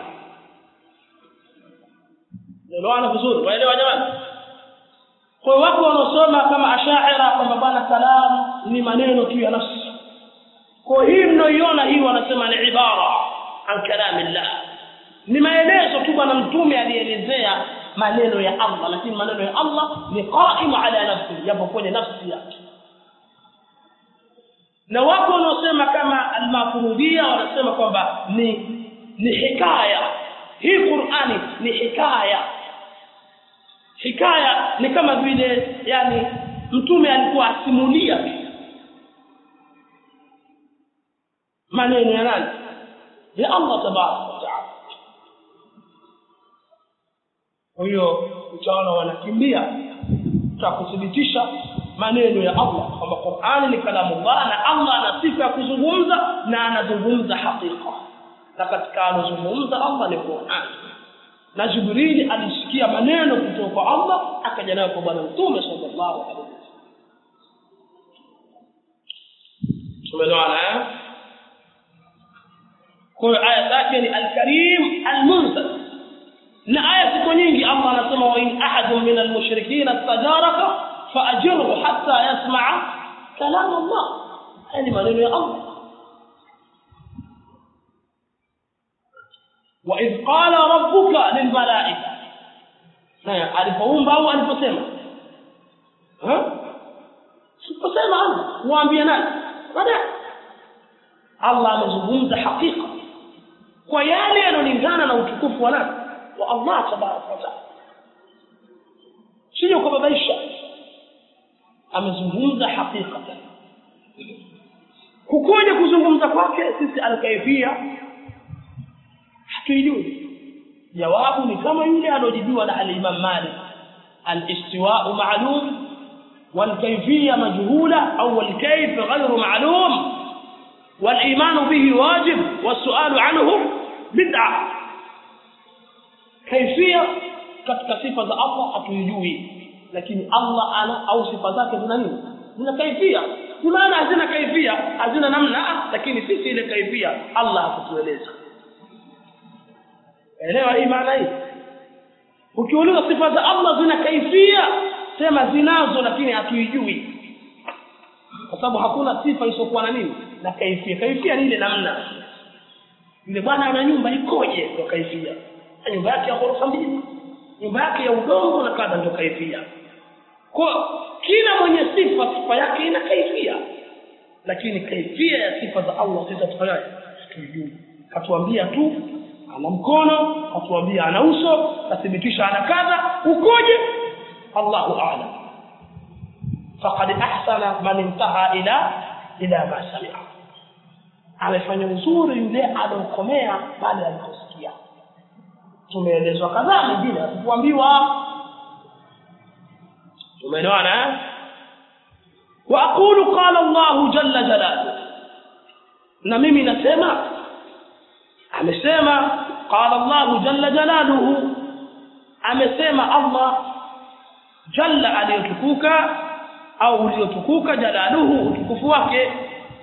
ndio vizuri waelewa jamani kwa wako wanaosoma kama ashaira kwamba bwana kalam ni maneno tu ya nafsi kwa hii mnaoiona hii wanasema ni ibara an kalamillah ni maelezo tu bwana mtume alielezea maneno ya Allah lakini maneno ya Allah ni qaimu ala nafsi yapo kwenye nafsi yake na wako wanaosema kama al-mafurudiyya wanasema kwamba ni ni hikaya hii Qur'ani ni hikaya hikaya ni kama vile yani mtume alikuwa asimulia maneno ya nani ya Allah tabaraka wa taala kwa hiyo utaona wanakimbia kuthibitisha maneno ya Allah kwamba Qur'ani ni kalamu Allah na Allah ana sifa ya kuzungumza na anazungumza hakika na katika anazungumza Allah ni Qur'an na Jibril alisikia maneno kutoka kwa Allah akaja nayo kwa bwana mtume sallallahu alaihi wasallam tumeelewana eh kwa hiyo aya zake ni al-Karim al-Munzal na aya ziko nyingi Allah anasema wa in ahadun min al-mushrikeen istajaraka fa'ajirhu hatta yasma'a kalam Allah yani maneno ya Allah وإذ قال ربك للملائكة alipoumba au aliposema siposema Allah waambie nani baadaye Allah amezungumza hakika kwa yale yanolingana na utukufu wa nani wa Allah tabaraka wa taala sio kubabaisha amezungumza hakika kukoje kuzungumza kwake sisi alkaifia hatuijui jawabu ni kama yule alojibiwa na al-Imam Malik al-istiwa'u ma'lum wal-kayfiyya majhula au wal-kayf ghayru ma'lum wal-iman bihi wajib was-su'alu anhu bid'a kayfiyya katika sifa za Allah hatuijui lakini Allah ana au sifa zake zina nini zina kaifia maana hazina kaifia hazina namna lakini sisi ile kaifia Allah hakutueleza elewa hii maana hii ukiuliza sifa za Allah zina kaifia sema zinazo lakini hatuijui kwa sababu hakuna sifa isiyokuwa na nini na kaifia kaifia ni ile namna yule bwana ana nyumba ikoje kwa kaifia nyumba yake ya ghorofa mbili nyumba yake ya udongo na kadha ndio kaifia kwa kila mwenye sifa sifa yake ina kaifia lakini kaifia ya sifa za Allah sisi tutafanyaje tujui katuambia tu ana mkono katuambia ana uso kathibitisha ana kadha ukoje Allahu a'lam faqad ahsana man intaha ila ila ma sami'a amefanya uzuri yule alokomea baada ya kusikia tumeelezwa kadhaa mengine hatukuambiwa tumeelewana wa aqulu qala Allah jalla jalaluhu na mimi nasema amesema qala Allah jalla jalaluhu amesema Allah jalla aliyotukuka au uliotukuka jalaluhu utukufu wake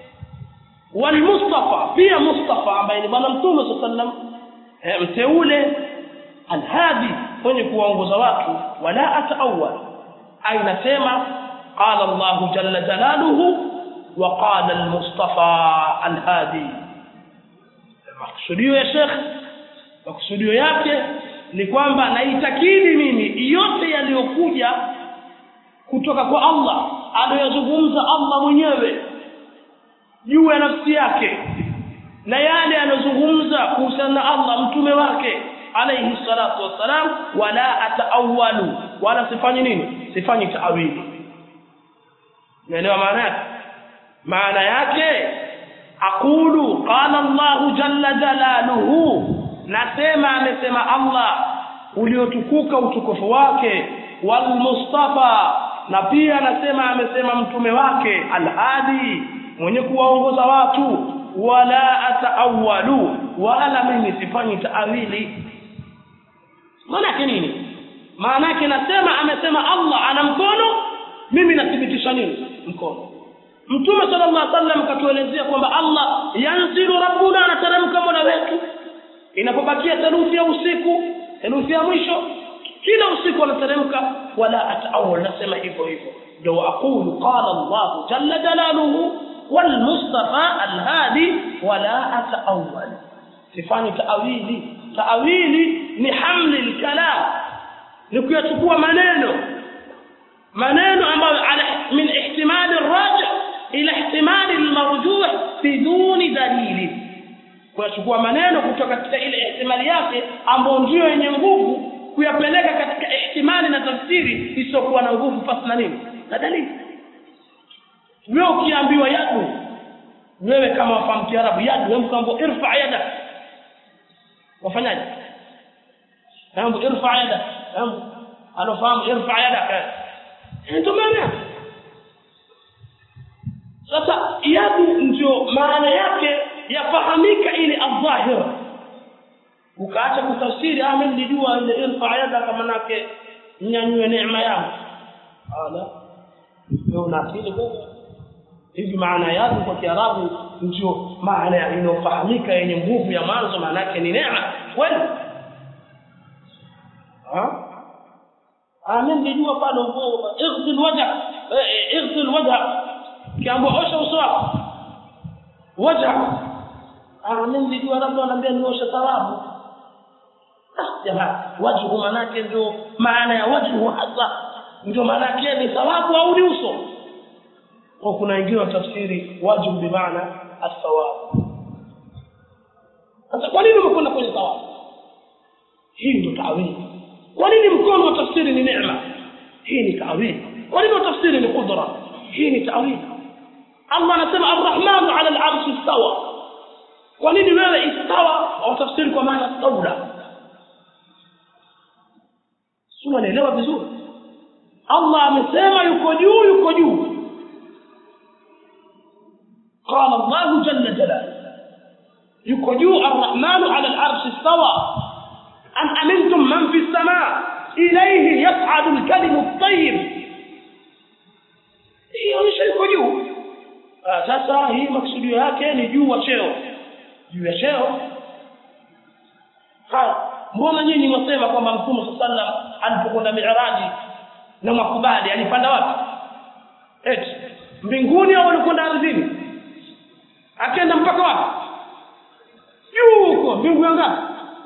wal mustafa pia mustafa ambaye ni bwana mtume sallam mteule alhadi mwenye kuwaongoza watu wala ataawwal ainasema qala Allah jalla jalaluhu wa qala al-mustafa al-hadi makusudio ya Sheikh makusudio yake ni kwamba naitakidi mimi yote yaliyokuja kutoka kwa Allah aliyozungumza Allah mwenyewe juu ya nafsi yake na yale anayozungumza kuhusiana na Allah mtume wake alayhi salatu wassalam wala ataawalu wala sifanyi nini sifanyi taawili unaelewa maana yake maana yake aqulu qala Allah jalla jalaluhu nasema amesema Allah uliotukuka utukufu wake wal mustafa na pia nasema amesema mtume wake alhadi mwenye kuwaongoza watu wala ataawalu wala mimi sifanyi taawili maana yake nini maana yake nasema amesema Allah ana mkono mimi nathibitisha nini mkono mtume sallallahu alaihi wasallam katuelezea kwamba Allah yanzilu rabbuna anateremka mola wetu inapobakia theluthi ya usiku theluthi ya mwisho kila usiku anateremka wala ataawal nasema hivyo hivyo ndio aqulu qala Allah jalla jalaluhu wal mustafa al hadi wala ataawal sifani taawili taawili ni hamli al kalam ni kuyachukua maneno maneno ambayo ala min ihtimali rajih ila ihtimali almarjuh biduni dalili kuyachukua maneno kutoka katika ile ihtimali yake ambayo ndio yenye nguvu kuyapeleka katika ihtimali na tafsiri isiyokuwa na nguvu pasi na nini na dalili wewe ukiambiwa yadu wewe kama wafahamu kiarabu yadu wewe mkambo irfa yada wafanyaje mambo irfa yada mambo anafahamu irfa yada ndio maana sasa yadu ndio maana yake yafahamika ile adhahira ukaacha kutafsiri ah mimi nilijua ile irfa yada kama nake nyanyue neema yangu ala wewe una akili kweli hivi maana yake kwa kiarabu ndio maana inayofahamika yenye nguvu ya mwanzo maana yake ni neema kweli ha ah mimi nilijua pale ighsil wajha ighsil wajha kiambo osha uso wako wajha ah mimi nilijua labda wanaambia nioshe tarabu jamani wajhu manake ndio maana ya wajhu hasa ndio maana yake ni thawabu au ni uso kwa kuna wengine watafsiri wajhu bimaana athawabu sasa kwa nini umekwenda kwenye thawabu hii ndio tawili kwa nini mkono wa tafsiri ni neema hii ni tawili kwa nini tafsiri ni qudra hii ni tawili Allah anasema arrahmanu ala al-arshi istawa kwa nini wewe istawa au tafsiri kwa maana stawla sio naelewa vizuri Allah amesema yuko juu yuko juu قال الله جل جلاله yuko juu arrahmanu ala al-arshi istawa am amintum man fi as-samaa ilayhi yas'adu al-kalimu at-tayyib hiyo ni yuko juu sasa hii maksudio yake ni juu wa cheo juu ya cheo haya mbona nyinyi mwasema kwamba mtume sallam alipokwenda miiraji na makubali alipanda wapi eti mbinguni au alikwenda ardhini akaenda mpaka wapi juu huko mbingu ya ngapi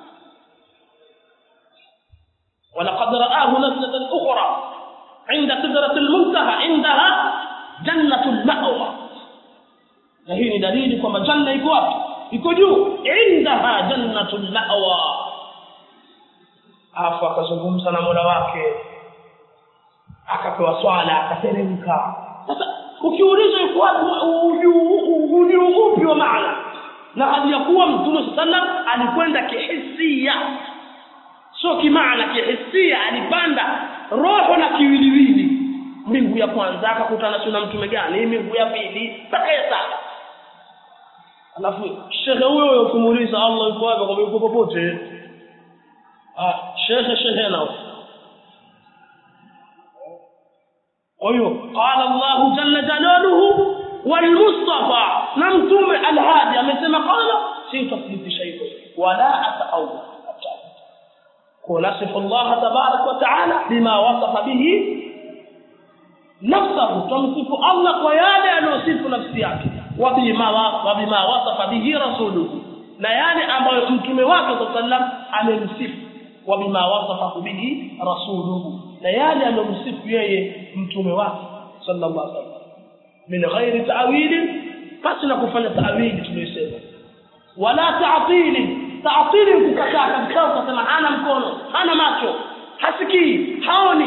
ولقد رآه نزلة أخرى عند سدرة المنتهى عندها جنة المأوى na hii ni dalili kwamba janna iko wapi iko juu indaha jannatul ma'wa afu akazungumza na mola wake akapewa swala akateremka sasa ukiuliza iko wapi ujuu upi wa maana na hali ya kuwa mtume sallam alikwenda kihisia sio kimaana kihisia alipanda roho na kiwiliwili mbingu ya kwanza akakutana na mtume gani mbingu ya pili mpaka ya saba alafu shehe huyo ukimuuliza Allah yuko wapi kwa yuko popote ah shehe shehe nao kwa hiyo qala Allah jalla jalaluhu wal mustafa na mtume alhadi amesema qala si tasdiqisha hivyo wala ataawwa kunasifu Allah tabarak wa taala bima wasafa bihi nafsahu tumsifu Allah kwa yale aliyosifu nafsi yake wabima wabima wasafa bihi rasuluhu na yale ambayo mtume wake sallam amemsifu wabima wasafa bihi rasuluhu na yale aliyomsifu yeye mtume wake sallallahu alaihi wasallam min ghairi ta'wil basi na kufanya ta'wili tuliyosema wala ta'tili ta'tili kukataa kabisa ukasema hana mkono hana macho hasikii haoni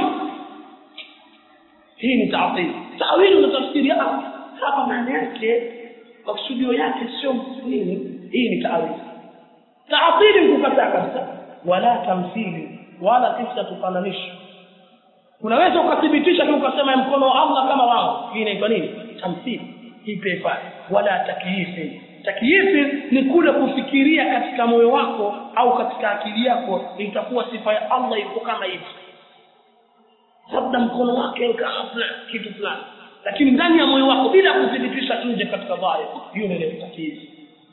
hii ni ta'til ta'wili na tafsiri hapa maana yake maksudio yake sio nini hii ni ta'wili ta'til kukataa kabisa wala tamthili wala kisa tufananisha unaweza ukathibitisha tu ukasema mkono wa Allah kama wao hii inaitwa nini tamthili hii pepa wala takyifi takyifi ni kule kufikiria katika moyo wako au katika akili yako itakuwa sifa ya Allah iko kama hivi labda mkono wake kama kitu fulani lakini ndani ya moyo wako bila kuthibitisha nje katika dhahir hiyo ndio takyifi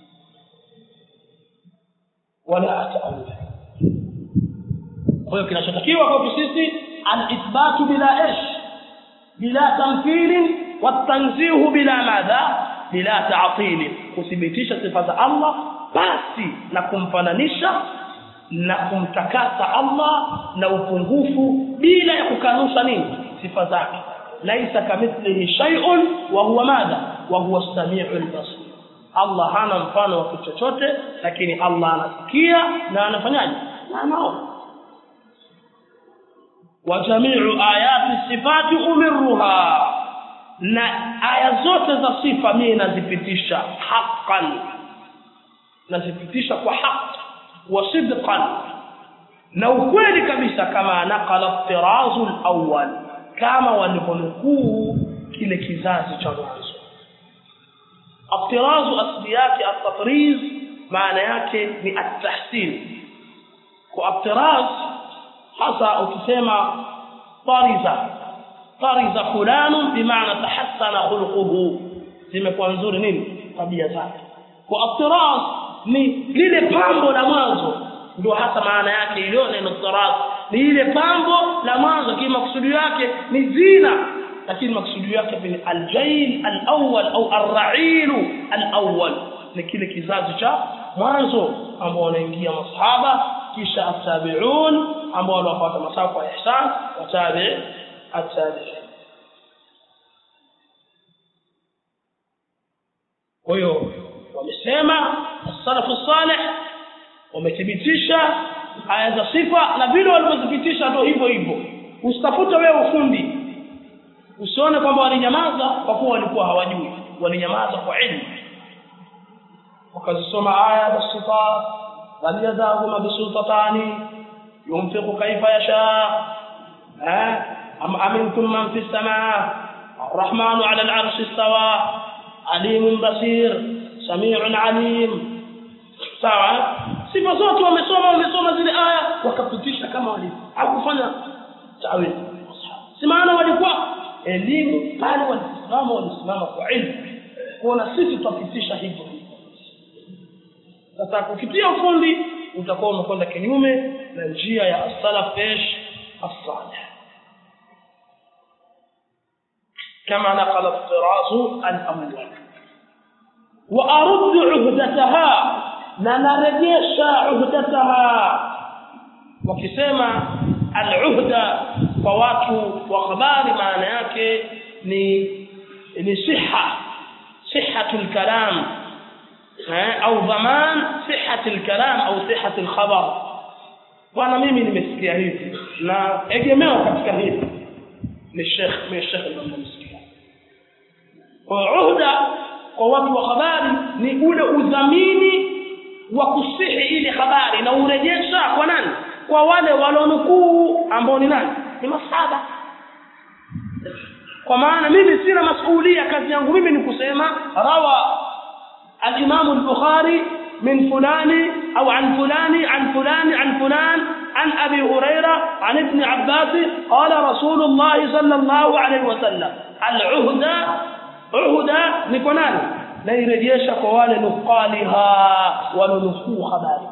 wala ataawul kwa hiyo kinachotakiwa kwa sisi al-ithbatu bila ish bila tamthili watanzihu bila madha bila ta'til kuthibitisha sifa za Allah basi na kumfananisha na kumtakasa Allah na upungufu bila ya kukanusha nini sifa zake laisa kamithlihi shay'un wa huwa madha wa huwa as-sami'ul basir Allah hana mfano wa kitu chochote lakini Allah anasikia na anafanyaje na anaona wa jami'u ayati sifati umirruha na aya zote za sifa mimi nazipitisha haqqan nazipitisha kwa haki wa sidqan na ukweli kabisa kama naqala tirazu al-awwal kama walivyonukuu kile kizazi cha mwanzo الطراز asli yake at-tatriz maana yake ni at-tahsin kwa at-tiraz hasa ukisema tariza tariza fulanu bimaana tahassana khuluquhu zimekuwa nzuri nini tabia zake kwa at-tiraz ni lile pambo la mwanzo ndio hasa maana yake ile neno tiraz ni ile pambo la mwanzo kima kusudi yake ni zina lakini maksudi yake ni aljail alawwal au arra'il alawwal ni kile kizazi cha mwanzo ambao wanaingia masahaba kisha attabi'un ambao wanafuata masafa ya ihsan watabi attabi'in kwa hiyo wamesema as-salafu salih wamethibitisha aya za sifa na vile walivyothibitisha ndio hivyo hivyo usitafute wewe ufundi usione kwamba walinyamaza kwa kuwa walikuwa hawajui walinyamaza kwa ilmu wakazisoma aya za sifat bal yadahuma bisultatani yunfiqu kaifa yasha am amintum man fi samaa الرحمن على العرش استوى عليم بصير سميع عليم sawa sifa zote wamesoma wamesoma zile aya wakapitisha kama walivyo hakufanya tawili si maana walikuwa elimu pale walisimama walisimama kwa ilmu kuona sisi tutapitisha hivyo sasa kukitia ufundi utakuwa umekwenda kinyume na njia ya as-salaf ish as-salih كما نقل الطراز الأول وأرد عهدتها ننرجش عهدتها وكسما العهدة فواتو وخبار معنى yake ni ni siha صحة الكلام أو ضمان صحة الكلام أو صحة الخبر bwana mimi nimesikia hivi na egemeo katika hili ni Sheikh mimi Sheikh nimemsikia kwa uhda kwa watu wa habari ni ule udhamini wa kusihi ile habari na urejesha kwa nani kwa wale walionukuu ambao ni nani ni masahaba kwa maana mimi sina masuhulia kazi yangu mimi ni kusema rawa al-Imam al-Bukhari من فلان أو عن فلان عن فلان عن فلان عن أبي هريرة عن ابن عباس قال رسول الله صلى الله عليه وسلم العهدة عهدة نكونان لا يرجيش قوال نقالها وننفو خباري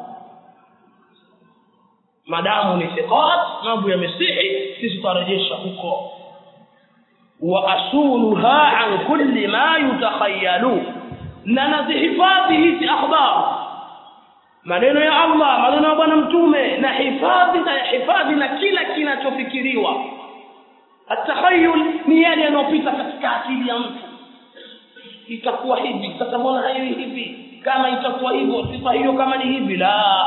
madamu ni thiqat mambo ya misihi sisi tutarejesha huko wa asuluha an kulli ma yutakhayalu na nazihifadhi hizi akhbar maneno ya Allah maneno ya bwana mtume na hifadhi na hifadhi na kila kinachofikiriwa atakhayul ni yale yanayopita katika akili ya mtu itakuwa hivi sasa mbona hayo hivi kama itakuwa hivyo sifa hiyo kama ni hivi la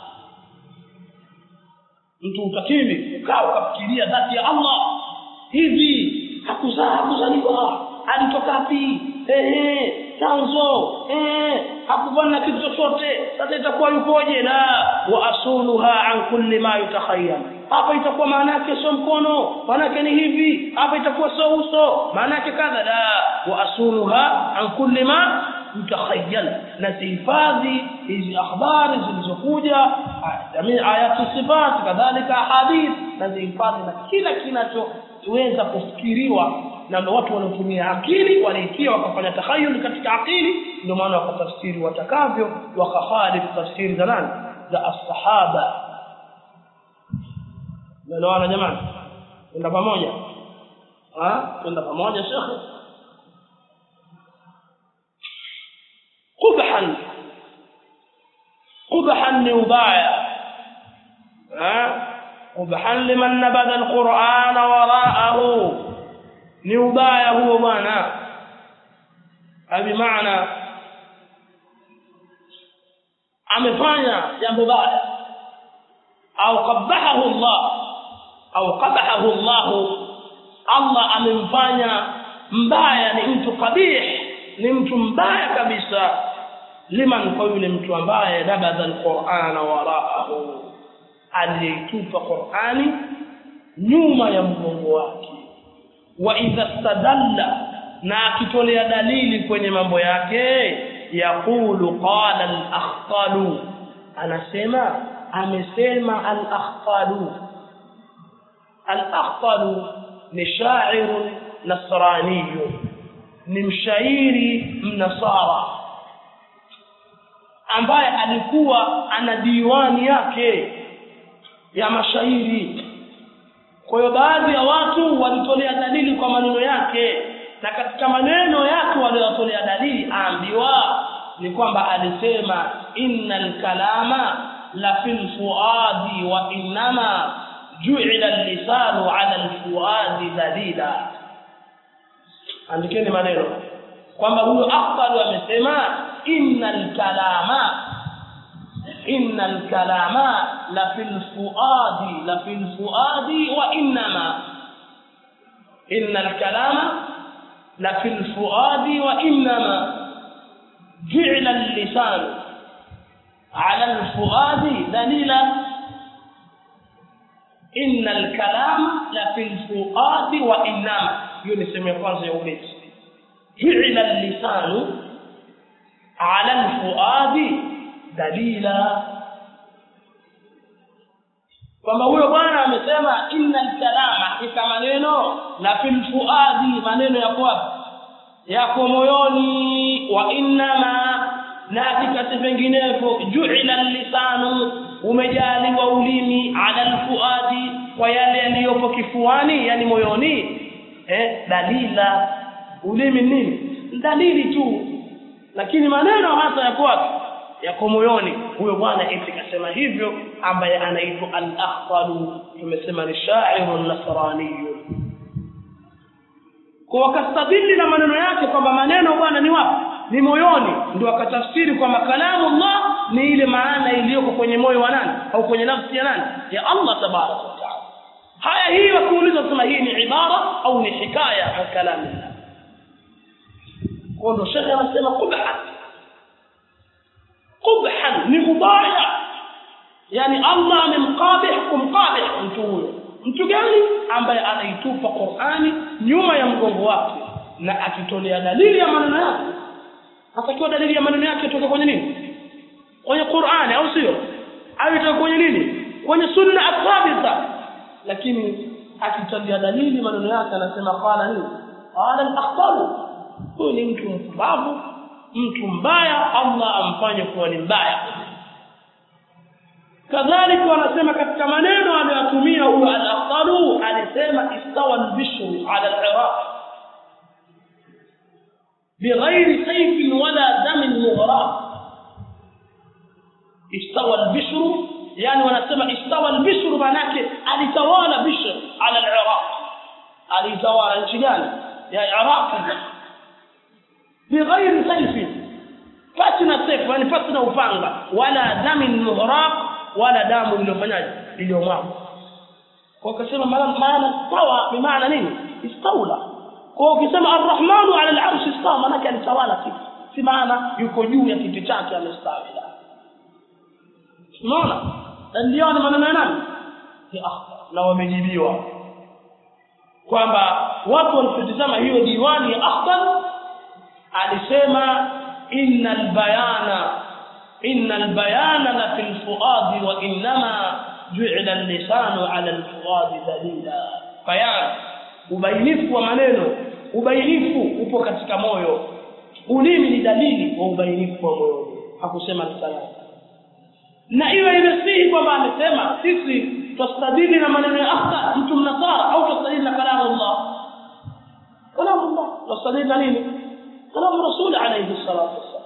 mtu utakili ukaa ukafikiria dhati ya Allah hivi hakuzaa hakuzaliwa alitoka wapi ehe chanzo eh hakufanya kitu chochote sasa itakuwa yukoje la wa asuluha an kulli ma yutakhayyal hapa itakuwa maana yake sio mkono maana yake ni hivi hapa itakuwa sio uso maana yake kadha la wa asuluha an kulli ma yutakhayyal na zihifadhi hizi akhbari zilizokuja jamii ayatu sifat kadhalika hadith na zihifadhi na kila kinachoweza kufikiriwa na ndio watu wanaotumia akili waliitia wakafanya takhayul katika akili ndio maana wakatafsiri watakavyo wakakhalifu tafsiri za nani za as-sahaba ndio jamani kwenda pamoja ah kwenda pamoja shekhe qubhan qubhan ni ubaya ah qubhan liman nabada al-qur'ana wara'ahu ni ubaya huo bwana bimaana amefanya jambo baya au qabahahu Allah au qabahahu Allah Allah amemfanya mbaya ni mtu kabih ni mtu mbaya kabisa liman kwa yule mtu ambaye nabadha alqur'ana waraahu alitupa qur'ani nyuma ya mgongo wake wa idha stadalla na akitolea dalili kwenye mambo yake yaqulu qala al-akhtalu anasema amesema al-akhtalu al-akhtalu ni sha'ir nasrani ni mshairi mnasara ambaye alikuwa ana diwani yake ya mashairi kwa hiyo baadhi ya watu walitolea dalili kwa maneno yake na katika maneno yake waliyotolea dalili aambiwa ni kwamba alisema innal kalama la fil fuadi wa innama ju'ila al-lisanu 'ala al-fuadi dalila andikeni maneno kwamba huyo afdal amesema innal kalama innal kalama la fil fuadi la fil fuadi wa innama innal kalama la fil fuadi wa innama ju'ila al-lisan 'ala al-fuadi dalila innal kalama la fil fuadi wa innama hiyo ni sehemu ya kwanza ya ubeti ju'ila al-lisanu 'ala al-fuadi dalila kwamba huyo bwana amesema innal kalama hakika maneno la fil fuadi maneno yako wapi yako moyoni wa innama na hakika si vinginevyo ju'ila lisanu umejaliwa ulimi ala alfuadi kwa yale yaliyopo kifuani yani moyoni eh dalila ulimi nini dalili tu lakini maneno hasa yako wapi yako moyoni huyo bwana eti kasema hivyo ambaye anaitwa al-akhtalu tumesema ni sha'irun nasraniyun kwa wakastadili na maneno yake kwamba maneno bwana ni wapi ni moyoni ndio akatafsiri kwamba kalamu Allah ni ile maana iliyoko kwenye moyo wa nani au kwenye nafsi ya nani ya Allah tabaraka wa taala haya hii wakiuliza sema hii ni ibara au ni hikaya ya kalamu kwa ndo shekhe anasema qubhan qubhan ni mubaya yani Allah amemqabih kumqabih mtu huyo mtu gani ambaye anaitupa Qur'ani nyuma ya mgongo wake na akitolea dalili ya maneno yake atakiwa dalili ya maneno yake toka kwenye nini kwenye Qur'ani au sio au itoka kwenye nini kwenye sunna athabita lakini akitolea dalili maneno yake anasema qala nini qala al-akhtaru huyu ni mtu mpumbavu mtu mbaya Allah amfanye kuwa ni mbaya kadhalika wanasema katika maneno anayotumia huyo al-Aqtalu alisema istawa al-bishru ala al-Iraq بغير سيف ولا دم مغرق استوى البشر يعني wanasema استوى البشر manake alitawala bishr ala al-Iraq alitawala nchi gani ya Iraq بغير سيف fatina sefu yani fatina upanga wala damin muhraq wala damu iliyofanyaje iliyomwaga kwa ukasema maana maana sawa bi maana nini istaula kwa ukisema arrahmanu ala al-arsh istawa maana alitawala kitu si maana yuko juu ya kiti chake amestawi unaona ndio ni maneno ya nani na wamejibiwa kwamba watu walipotazama hiyo diwani ya akhbar alisema innal bayana innal bayana la fil fuadi wa innama ju'ila al-lisanu 'ala al-fuadi dalila bayan ubainifu wa maneno ubainifu upo katika moyo ulimi ni dalili wa ubainifu wa moyo hakusema lisana na iwe imesihi kwamba amesema sisi tustadili na maneno ya akhta mtu mnasara au tustadili na kalamu Allah kalamu Allah tustadili na nini كلام الرسول عليه الصلاة والسلام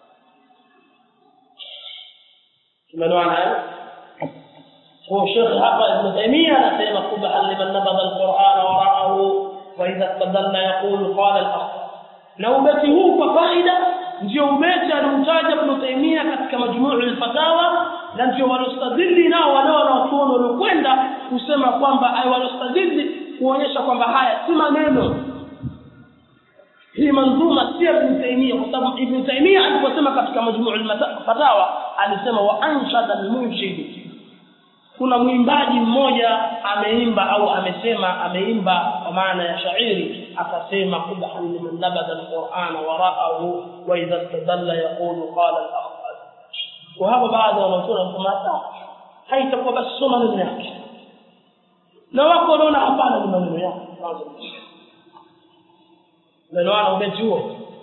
tumeelewana هو شيخ hapa Ibn Taymiyyah anasema kubhan liman nabadha al-Qur'an wara'ahu wa idha istadalla yaqulu qala al-akhar na ubeti huu kwa faida ndio ubeti aliutaja Ibn Taymiyyah katika majmuu al-fatawa na ndio walostadili nao wale wanaotuona waliokwenda kusema kwamba ai walostadili kuonyesha kwamba haya si maneno hii manzuma si Ibn Taymiyyah kwa sababu Ibn Taymiyyah aliposema katika majmuu al-fatawa alisema wa anshada al-munshid kuna mwimbaji mmoja ameimba au amesema ameimba kwa maana ya shairi akasema qubhan liman nabada al-Qur'ana wara'ahu wa idha istadalla yaqulu qala al-akhbar kwa hapo baadhi wanaosoma wanasema haitakuwa basi soma maneno yake na wako wanaona hapana ni maneno yake نلوان وبنتوه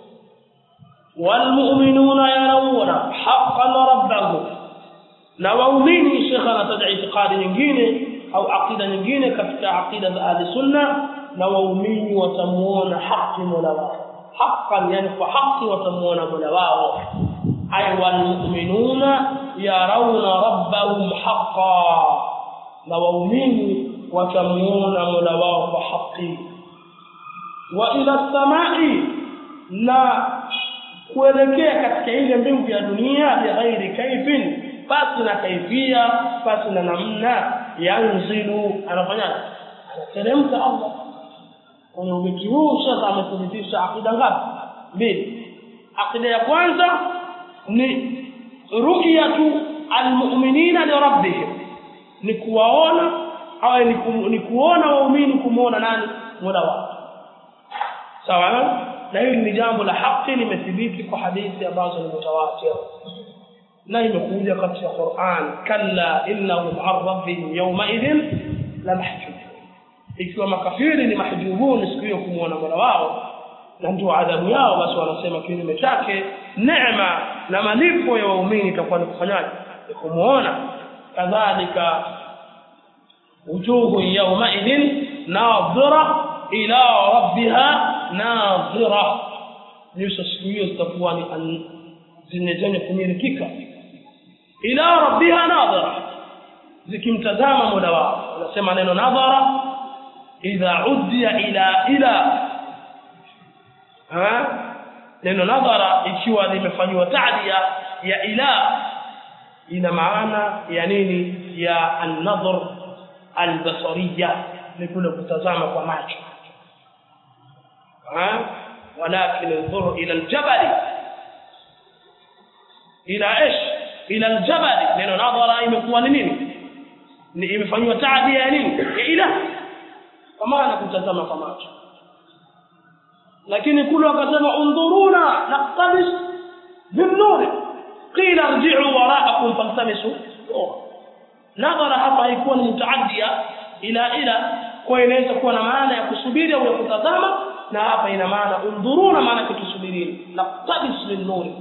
والمؤمنون يرون حقا ربهم na waumini shekha anataja itikadi nyingine au aqida nyingine katika aqida za ahli sunna na waumini watamuona haki mola wao haqqan yani kwa haki watamuona mola wao ay wal mu'minuna yarawna rabbahum haqqan na waumini watamuona mola wao kwa haki wa ila samai na kuelekea katika ile mbingu ya dunia bighairi kaifin basi na kaifia basi na namna yanzilu anafanyaje anateremka Allah kwenye ubeti huu sasa amethibitisha akida ngapi mbili akida ya kwanza ni ru'yatu almu'minina li rabbihim ni kuwaona au ni, ku, ni kuona waumini kumuona nani mola wao sawa na hili ni jambo la haki limethibiti kwa hadithi ambazo ni mutawatir na imekuja katika Qur'an kalla innahum an rabbihim yawma idhin la mahjubun ikiwa makafiri ni mahjubun siku hiyo kumuona mola wao na ndio adhabu yao basi wanasema kinyume chake neema na malipo ya waumini itakuwa ni kufanyaje ni kumuona kadhalika wujuhu yawma idhin nadhira ila rabbiha nadhira nyuso siku hiyo zitakuwa ni zenye zenye kumilikika ila rabbiha nadhira zikimtazama mola wao wanasema neno nadhara idha uddiya ila ila ha neno nadhara ikiwa limefanywa ta'diya ya ila ina maana ya nini ya an-nadhr al-basariyya ni kule kutazama kwa macho ha walakin انظر الى الجبل الى ايش الى الجبل neno nadhara imekuwa ni nini ni imefanywa ta'diya ya nini ya ila kwa maana kutazama kwa macho lakini kule wakasema undhuruna naqtabis binnuri qila irji'u wara'akum faltamisu nadhara hapa haikuwa ni mutaaddia ila ila kwa inaweza kuwa na maana ya kusubiri au ya kutazama na hapa ina maana undhuruna maana kutusubirini naqtabis binnuri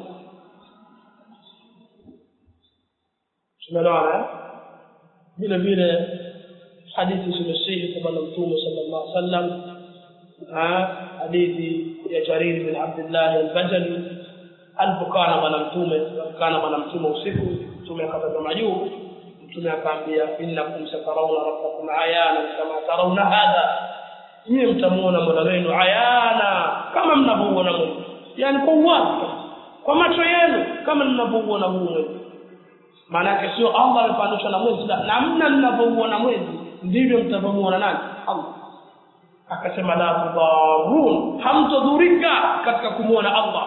tumeelewana vile vile hadithi zimesihi kwa bwana mtume sallallahu alaihi wasallam hadithi ya Jarir bin Abdullah al-Bajali alipokana bwana mtume kana bwana mtume usiku mtume akatazama juu mtume akaambia innakum satarawna rabbakum ayana kama tarawna hadha nyie mtamuona mola wenu ayana kama mnavyoona mwezi yani kwa uwazi kwa macho yenu kama mnavyoona huu mwezi maana yake sio Allah amefanisha na mwezi namna mnavyoona mwezi ndivyo mtavyomuona nani Allah akasema la tudharun hamtadhurika katika kumuona Allah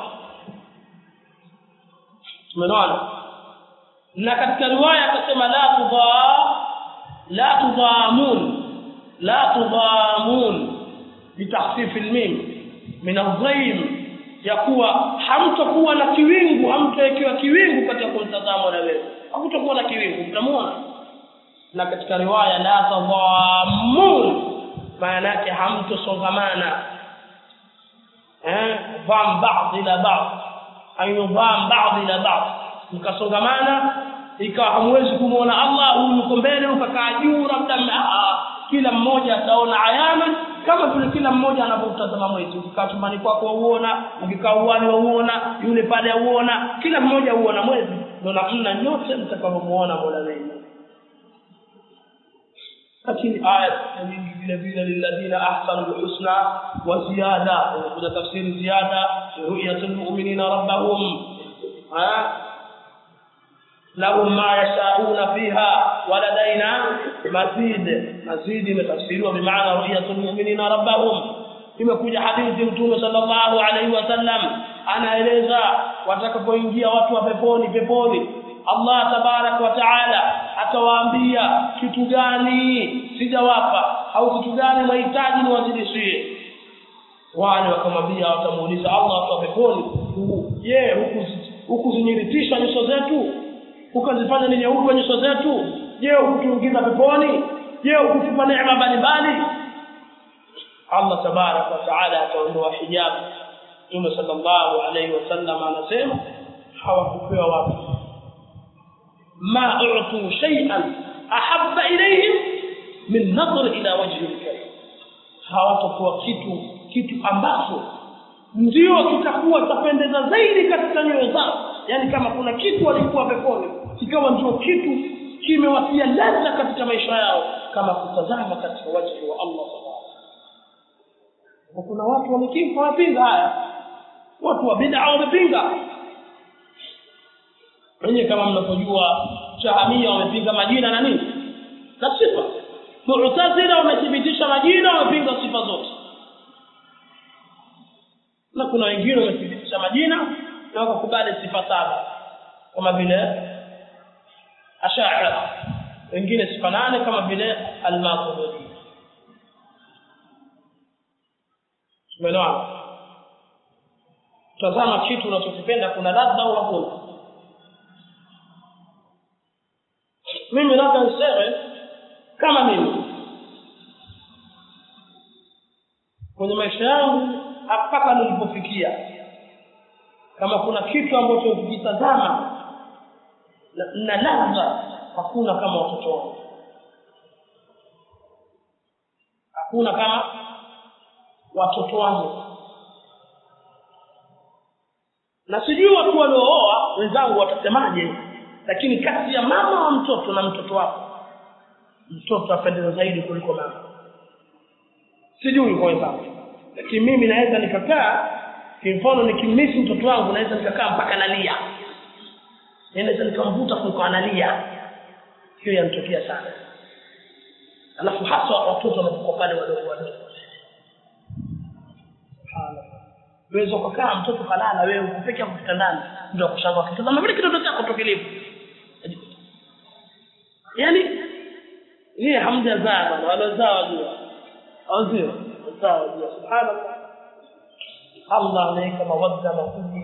tumeona na katika riwaya akasema la tudha la tudhamun la tudhamun bitakhfif almim min adhaim ya kuwa hamtakuwa na kiwingu hamtawekewa kiwingu katika kumtazama na wewe hamtakuwa na kiwingu mtamuona na katika riwaya la tadhamun maana yake hamtosongamana eh dham ba'd ila ba'd ayudham ba'd ila ba'd mkasongamana ikawa hamwezi kumuona Allah huyu yuko mbele ukakaa juu labda kila mmoja ataona ayana kama vile kila mmoja anapotazama mwezi ukikaa chumbani kwako uona ukikaa uwani uona yule pale uona kila mmoja uona mwezi ndio namna nyote mtakavyomuona Mola wenu lakini aya nyingi vile vile lilladhina ahsanu alhusna wa ziyada kuna tafsiri ziyada ru'yatul mu'minina rabbahum lahum ma yasha'una fiha wa ladaina mazid mazid imetafsiriwa bimaana ru'yatul mu'minina rabbahum imekuja hadithi mtume sallallahu alaihi wasallam anaeleza watakapoingia watu wa peponi peponi Allah tabarak wa taala atawaambia kitu gani sijawapa au kitu gani mahitaji niwazidishie wale wakamwambia watamuuliza Allah kwa peponi je huku hukuzinyiritisha nyuso zetu ukazifanya ni nyeupe nyuso zetu je hukutuingiza peponi je hukutupa neema mbalimbali Allah tabarak wa taala ataondoa hijabu Mtume sallallahu alaihi wasallam anasema hawakupewa watu ما أعطوا شيئا أحب إليهم من نظر إلى وجه الكريم hawatakuwa kitu kitu ambacho ndio kitakuwa tapendeza zaidi katika nyoyo zao yani kama kuna kitu walikuwa peponi kikawa ndio kitu kimewatia ladha katika maisha yao kama kutazama katika wajhi wa Allah subhanahu kuna watu wamekifa wamepinga haya watu wa bid'a wamepinga wenyewe kama mnavyojua shahamia wamepinga majina na nini na sifa mu'tazila wamethibitisha majina wamepinga sifa zote na kuna wengine wamethibitisha majina na wakakubali sifa saba kama vile ashaira wengine sifa nane kama vile al-maturidi umeelewana tazama kitu unachokipenda kuna ladha au hakuna mimi labda niseme kama mimi kwenye maisha yangu mpaka nilipofikia kama kuna kitu ambacho ukitazama na ladha hakuna kama watoto wangu hakuna kama watoto wangu na sijui watu waliooa wenzangu watasemaje lakini kati ya mama wa mtoto na mtoto wako mtoto apendeza zaidi kuliko mama sijui kwa wenzangu lakini mimi naweza nikakaa kimfano nikimisi mtoto wangu naweza nikakaa mpaka nalia naweza nikamvuta kuliko analia hiyo yanitokea sana alafu hasa watoto wanapokuwa pale wadogo wadogo unaweza ukakaa mtoto kalala wewe uko peke yako kitandani ndio kushangaa kitazama vile kitoto chako tokelevu yani yeye hamjazaa bwana walozaa wajua au sio wazaa wajua subhanallah Allah ameweka mawadda makubwa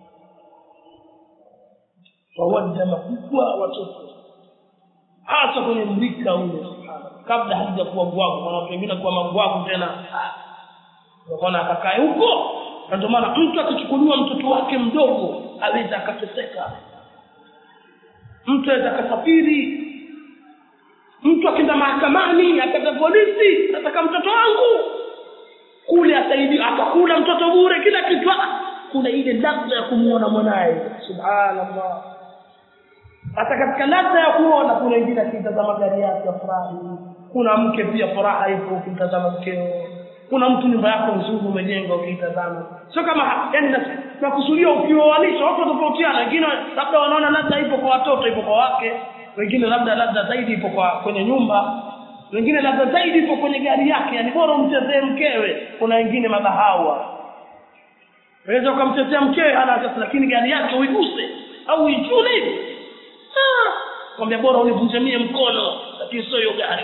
mawadda makubwa watoto hasa kwenye mrika ule subhanallah kabla hajakuwa bwago kuna watu wengine kuwa mabwago tena unaona akakae huko na ndio maana mtu akichukuliwa mtoto wake mdogo aweza akateseka mtu aweza akasafiri mtu akienda mahakamani akata polisi nataka mtoto wangu kule asaidi atakula mtoto bure kila kitu kuna ile ladha ya kumuona mwanaye subhanallah hata katika ladha ya kuona kuna wengine akitazama gari yake afurahi kuna mke pia furaha ipo ukimtazama mkeo kuna mtu nyumba yako nzuri umejenga ukiitazama sio kama yani nakusudia ukioanisha watu tofautiana wengine labda wanaona ladha ipo kwa watoto ipo kwa wake wengine labda ladha zaidi ipo kwa kwenye nyumba wengine labda zaidi ipo kwenye gari yake yani bora umchezee mkewe kuna wengine mabahawa unaweza ukamchezea mkewe hana sasa lakini gari yake uiguse au uichune hivi ah kwambia bora univunjamie mkono lakini sio hiyo gari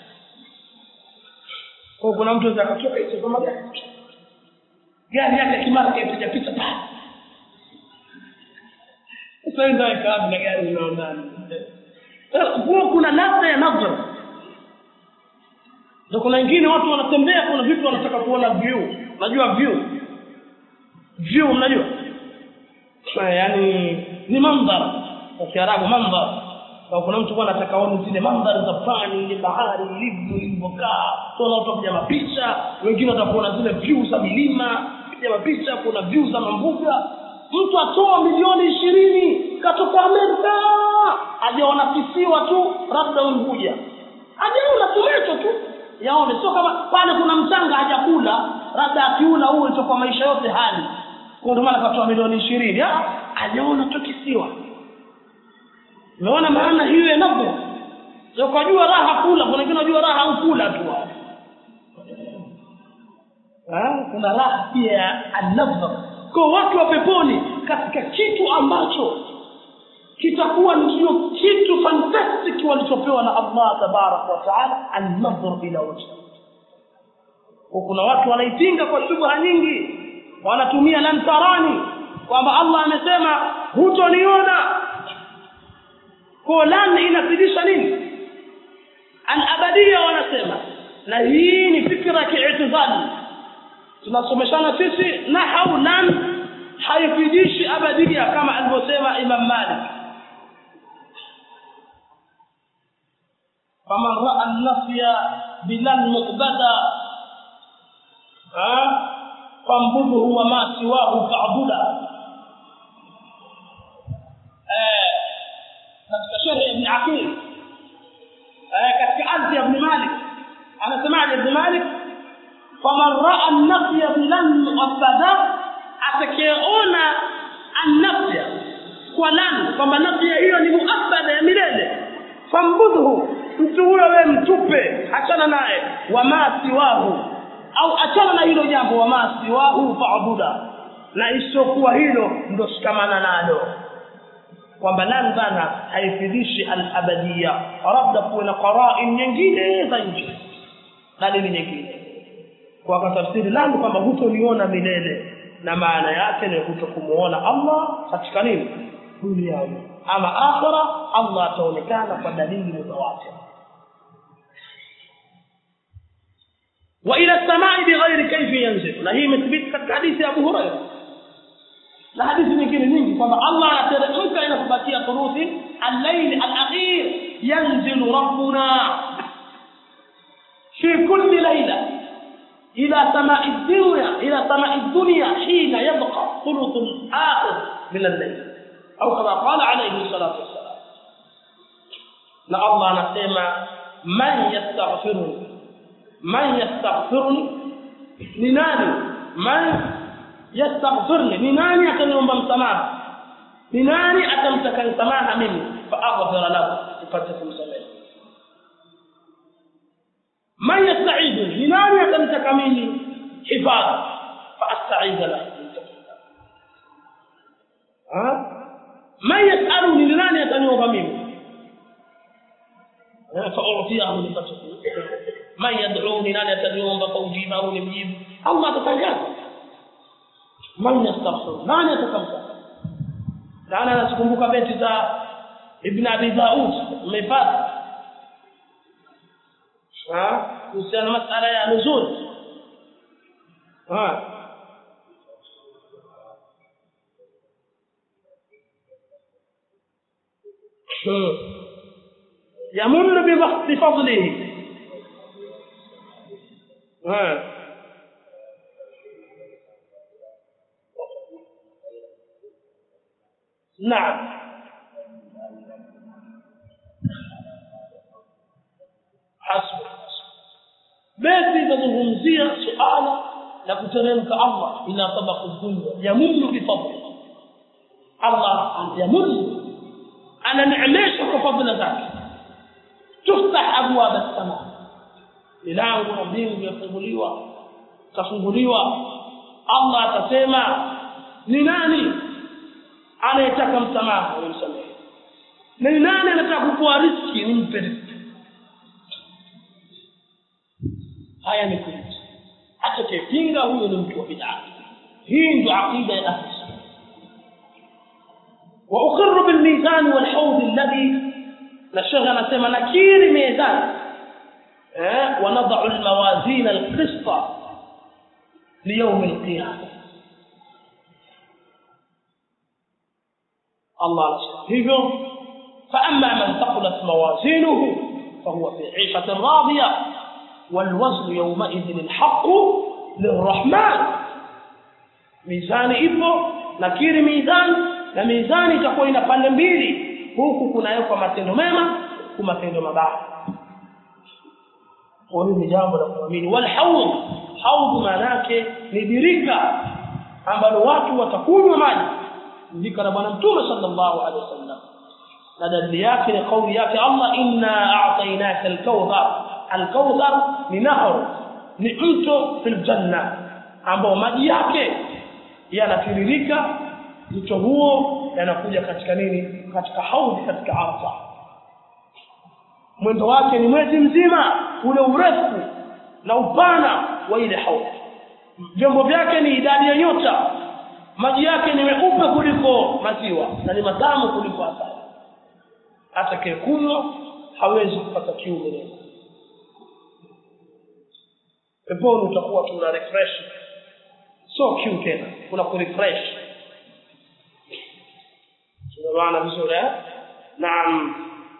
kwa kuna mtu anaweza akatoka hizo kama gari gari yake kimara kaipiga picha pale sasa ndio ikawa na gari unaona huo kuna ladha ya nadhar ndio kuna wengine watu wanatembea kuna vitu wanataka kuona view unajua view view mnajua yaani ni mandhar kwa kiarabu mandhar kwa kuna mtu bwana anataka aone zile mandhari za pwani ile bahari ilivyo ilivyokaa kuna watu wapiga mapicha wengine watakuona zile view za milima piga mapicha kuna view za mambuga mtu atoa milioni ishirini katoka Amerika ajaona kisiwa tu labda Unguja ajaona tumecho tu yaone sio kama pale kuna mchanga hajakula labda akiula huo itakuwa maisha yote hali kwa ndio maana katoa milioni ishirini ajaona tu kisiwa umeona maana hiyo ya nafsi sio kujua raha kula kuna wengine wanajua raha au kula tu ah kuna raha pia ya an-nafs kwa watu wa peponi katika kitu ambacho kitakuwa ndio kitu fantastic walichopewa na Allah tabarak wa taala an-nadhr ila wajhi kuna watu wanaipinga kwa shubha nyingi wanatumia lantarani kwamba Allah amesema hutoniona kwa lan inafidisha nini al-abadia wanasema na hii ni fikra kiitizali tunasomeshana sisi nahau lan haifidishi abadia kama alivyosema Imam Malik faman raa an-nafya bilan muqbada fambudhu wa ma siwahu fa'buda aqil katika ardhi ya ibn malik anasemaje ibn malik faman raa an-nafya bilan mu'abbada atakayeona an-nafya kwa lan kwamba nafya hiyo ni muabbada ya milele fambudhu mtu huyo wewe mtupe achana naye wama siwahu au achana na hilo jambo wama siwahu faabuda na isiokuwa hilo ndo shikamana nalo kwamba lan bana haifidishi al-abadiyya labda kuwe na qarain nyingine za nje dalili nyingine kwa katafsiri lan kwamba hutoliona milele na maana yake ni kutokumuona Allah katika nini duniani ama akhira Allah ataonekana kwa dalili mutawatir wa ila samai bighairi kayfi yanzil na hii imethibiti katika hadithi ya Abu Hurairah na hadithi nyingine nyingi kwamba Allah anateremka inapobakia thuruthi al-layl al-akhir yanzilu rabbuna fi kulli layla ila samai dunya ila samai dunya hina yabqa thuluth al-akhir min al-layl au kama qala alayhi salatu wassalam na Allah anasema man yastaghfiruni man yastaghfiruni ni nani man yastaghfirni ni nani ataniomba msamaha ni nani atamtaka msamaha mimi fa aghfir lahu nipate kumsamehe man yasta'iduni ni nani atamtaka mimi hifadhi fa asta'idh lahu man yas'aluni ni nani ataniomba mimi فأعطيه لفتح من يدعوني نان يتدعون فأجيبه لمجيب الله تتجاوز man yastaghfir nani atakamsa nani anazikumbuka beti za ibn abi daud mmepata ha kuhusiana masala ya nuzul ha يمن بفضله ها نعم حسب beti inazungumzia suala la kuteremka Allah ila tabaqu dunya yamunnu bi fadli Allah yamunnu ananeemesha kwa fadhila zake tuftah abwab as-sama milango na mbingu yafunguliwa tafunguliwa Allah atasema ni nani anayetaka msamaha nimsamehe na ni nani anataka kupoa riski nimpe riski haya ni kweli atakayepinga huyo ni mtu wa bid'a hii ndio aqida ya ahli wa uqirru bil mizan wal hawd alladhi na shekha anasema nakiri mizan eh wa nad'u al mawazin al qista li yawm al qiyamah الله hivyo فأما من ثقلت موازينه فهو في عيشة راضية والوزن يومئذ الحق للرحمن ميزان ipo nakiri mizani na mizani itakuwa ina pande mbili huku kunawekwa matendo mema huku matendo mabaya kwa hiyo ni jambo la kuamini wal haud haud maana yake ni birika ambalo watu watakunywa maji ndika na bwana mtume sallallahu alaihi wasallam na dalili yake ni kauli yake Allah inna a'tainaka al-kawthar al-kawthar ni nahar ni mto fil janna ambao maji yake yanatiririka mto huo yanakuja katika nini katika haudhi katika arfa mwendo wake ni mwezi mzima ule urefu na upana wa ile haudhi vyombo vyake ni idadi ya nyota maji yake ni meupe kuliko maziwa na ni matamu kuliko asali atakayekunywa hawezi kupata kiu milele peponi utakuwa tuna refresh sio kiu tena kuna kurefresh tunaelewana vizuri eh naam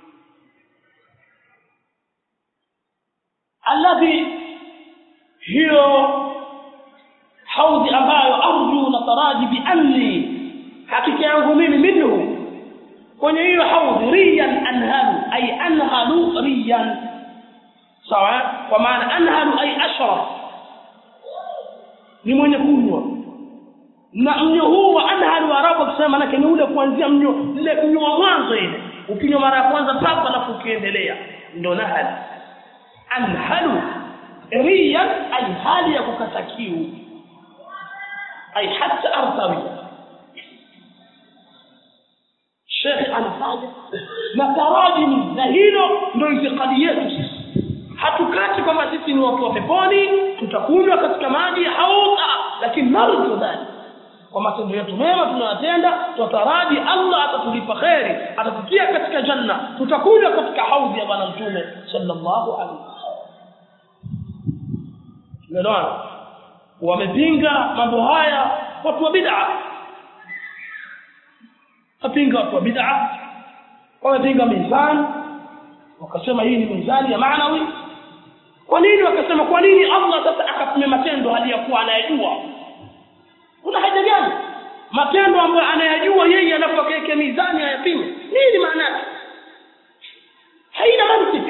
alladhi hiyo haudhi ambayo arju na taraji bi anni hakika yangu mimi minhu kwenye hiyo haudhi riyan anhalu ay anhalu riyan sawa kwa maana anhalu ay ashraf ni mwenye kunywa na mnyo huu wa anhalu arabu akisema manake ni ule kuanzia mnyo ile mnyo wa mwanzo ile ukinywa mara ya kwanza papa alafu ukiendelea ndo nahal anhalu riyan ay hali ya kukata kiu ay hatta artawi shekhe anafanya na tarajimi na hilo ndo itikadi yetu sisi hatukati kwamba sisi ni watu wa peponi tutakunywa katika maji ya haudha lakini narju dhalik kwa matendo yetu mema tunayotenda tutaraji Allah atatulipa kheri atatutia katika janna tutakunywa katika haudhi ya bwana mtume sallallahu alaihi wasallam umeelewana wamepinga mambo haya watu wa bid'a wapinga watu wa bid'a wamepinga mizani wakasema hii ni mizani ya maanawi kwa nini wakasema kwa nini Allah sasa akapima matendo hali ya kuwa anayajua kuna haja gani matendo ambayo anayajua yeye anapokeke mizani ayapime nini maana yake haina mantiki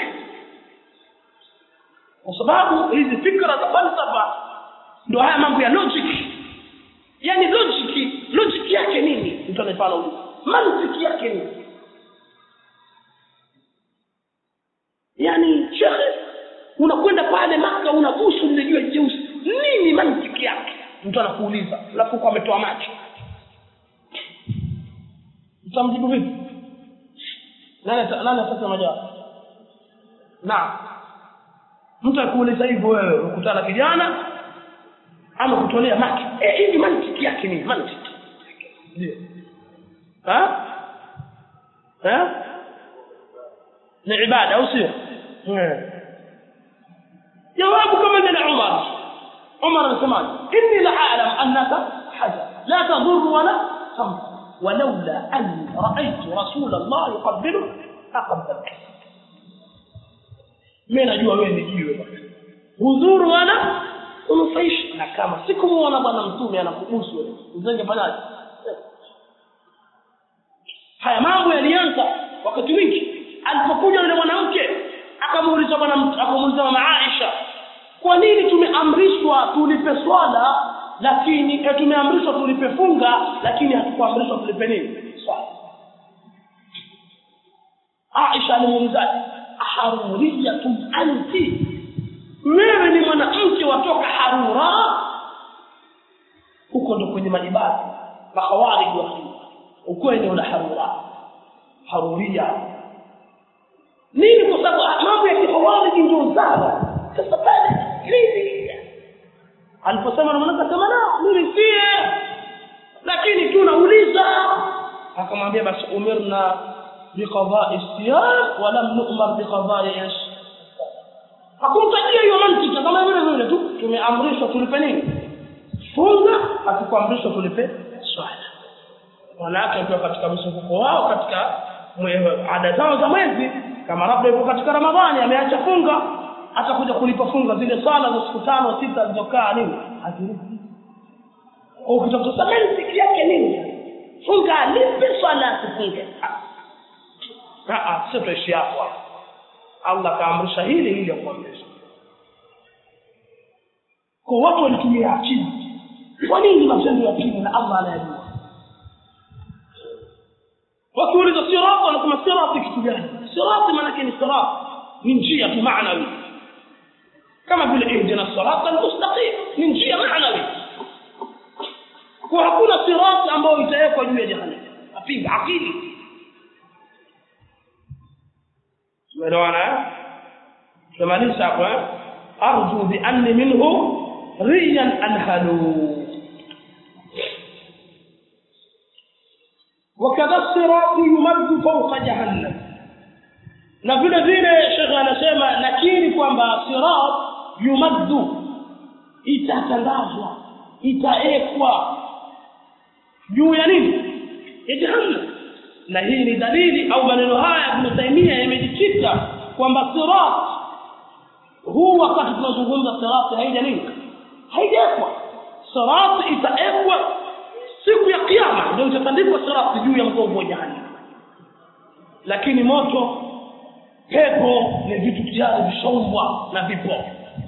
kwa sababu hizi fikra za falsafa ndio haya mambo ya logic yani logic logic yake nini mtu anafanya huko mantiki yake nini yani shekhe unakwenda pale maka unabusu lile jua jeusi nini mantiki yake mtu anakuuliza alafu kwa ametoa macho utamjibu vipi nani nani atasema jawabu naam mtu akuuliza hivyo wewe ukutana kijana ama kutolea maki eh hivi mantiki yake ni mantiki ndio ha ha ni ibada au sio jawabu kama vile Umar Umar anasema inni la a'lam annaka hajar la tadur wala tanfa ولولا أن رأيت رسول الله يقبله أقبلك mimi najua wewe ni jiwe bwana hudhuru wala unufaishi na kama sikumuona bwana mtume anakubusu wewe uzenge fanyaje haya mambo yalianza wakati wingi alipokuja yule mwanamke akamuuliza bwana akamuuliza mama Aisha kwa nini tumeamrishwa tulipe swala lakini eh, tumeamrishwa tulipe funga lakini hatukuamrishwa tulipe nini swala Aisha alimuuliza haruriyatun anti wewe ni mwanamke watoka harura huko ndo kwenye majibati makhawarij wa uko eneo la harura haruria nini kwa sababu mambo ya kikhawarij ndio zara sasa pale nini aliposema na mwanamke kama na mimi sie lakini tunauliza akamwambia basi umirna biqada'i siyam wa lam nu'mar biqada'i ish hakumtajia hiyo mantiki kama vile vile tu tumeamrishwa tulipe nini funga hatukuamrishwa tulipe swala wanawake wakiwa katika mzunguko wao katika ada zao za mwezi kama labda yuko katika ramadhani ameacha funga atakuja kulipa funga zile sala za siku tano sita zilizokaa nini hazilipi ukitafuta mantiki yake nini funga alipe swala asifunge sio tuishi hapo hapo Allah kaamrisha hili hili akuamrisha kwa watu walitumia akili kwa nini matendo ya akili na Allah anayajua wakiuliza sirati wanasema sirati kitu gani sirati maanake ni sirati ni njia tu maanawi kama vile ihdina sirata almustaqim ni njia maanawi kwa hakuna sirati ambayo itawekwa juu ya jahannam apinga akili tumeelewana tumaliza hapo arju bi anni minhu riyan anhalu وكذا الصراط يمد فوق جهنم na vile vile shekhe anasema nakiri kwamba sirat yumaddu itatandazwa itaekwa juu ya nini ya jahannam na hii ni dalili au maneno haya Ibn Taymiyyah yamejikita kwamba sirat huu wakati tunazungumza sirat haija nini haijaekwa sirat itaekwa siku ya kiyama ndio itatandikwa sirat juu ya mgongo wa jahannam lakini moto pepo ni vitu tayari vishaumbwa na vipo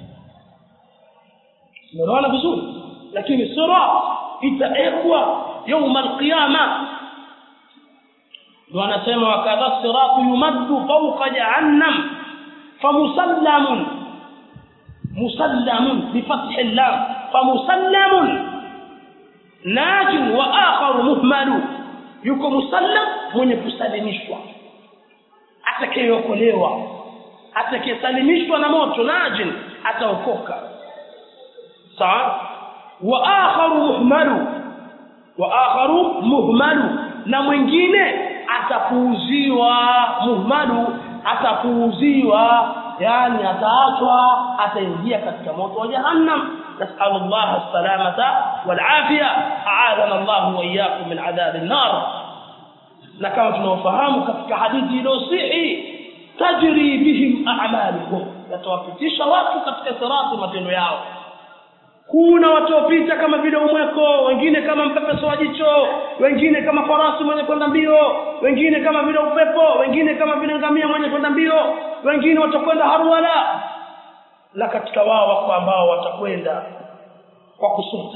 umeona vizuri lakini sirat itaekwa yauma alqiyama ndio anasema wakadha siratu yumaddu fawqa jahannam famusallamun musallamun bifathi llam famusallamun najin wa akharu muhmalu yuko musallam mwenye kusalimishwa atakayeokolewa atakayesalimishwa na moto najin ataokoka sawa wa akharu muhmalu wa akharu muhmalu na mwingine atapuuziwa muhmalu atapuuziwa yani ataachwa ataingia katika moto wa jahannam نسأل الله السلامة والعافية أعاذنا الله وإياكم من عذاب النار لكما تنوفهام كتك حديث لوسيحي تجري بهم أعمالهم يتوفتيش watu katika sirati matendo yao kuna wataopita kama vile umweko wengine kama mpepeso wa jicho wengine kama farasi mwenye kwenda mbio wengine kama vile upepo wengine kama vile ngamia mwenye kwenda mbio wengine watakwenda harwala na katika wao wako ambao watakwenda kwa kusuta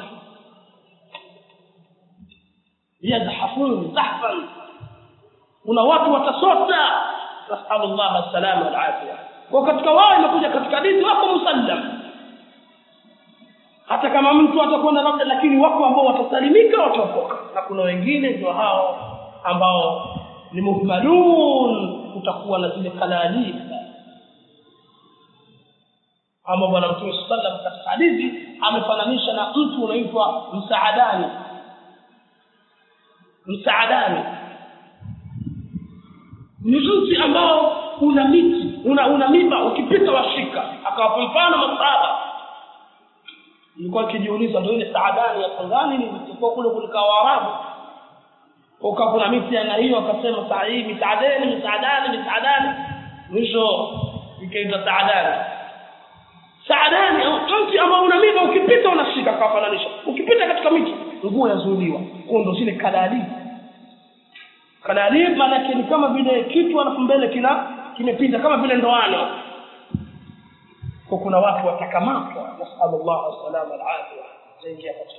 yadhafun zahfan kuna watu watasota nasallallahu salama wal afia kwa katika wao imekuja katika hadithi wako musallam hata kama mtu atakwenda labda lakini wako ambao watasalimika wataokoka na kuna wengine ndio hao ambao ni muhmalun kutakuwa na zile kalalika ama bwana mtume sallam katika hadithi amefananisha na mtu unaitwa msaadani msaadani ni mti ambao una miti una, una miba ukipita washika akawapa mfano masahaba nilikuwa kijiuliza ndio ile saadani ya Tanzania ni ilikuwa kule kulika Waarabu uka kuna miti aina hiyo akasema saa hii misaadani misaadani misaadani mwisho ikaitwa saadani saadani mti ambao una miba ukipita unashika kafananisha ukipita katika miti nguo yazuiliwa kwa ndo zile kadalib kadalib maana ni kama vile kitu alafu mbele kina kimepinda kama vile ndoano kwa kuna watu watakamatwa nasallallahu salama alafia zaingia katika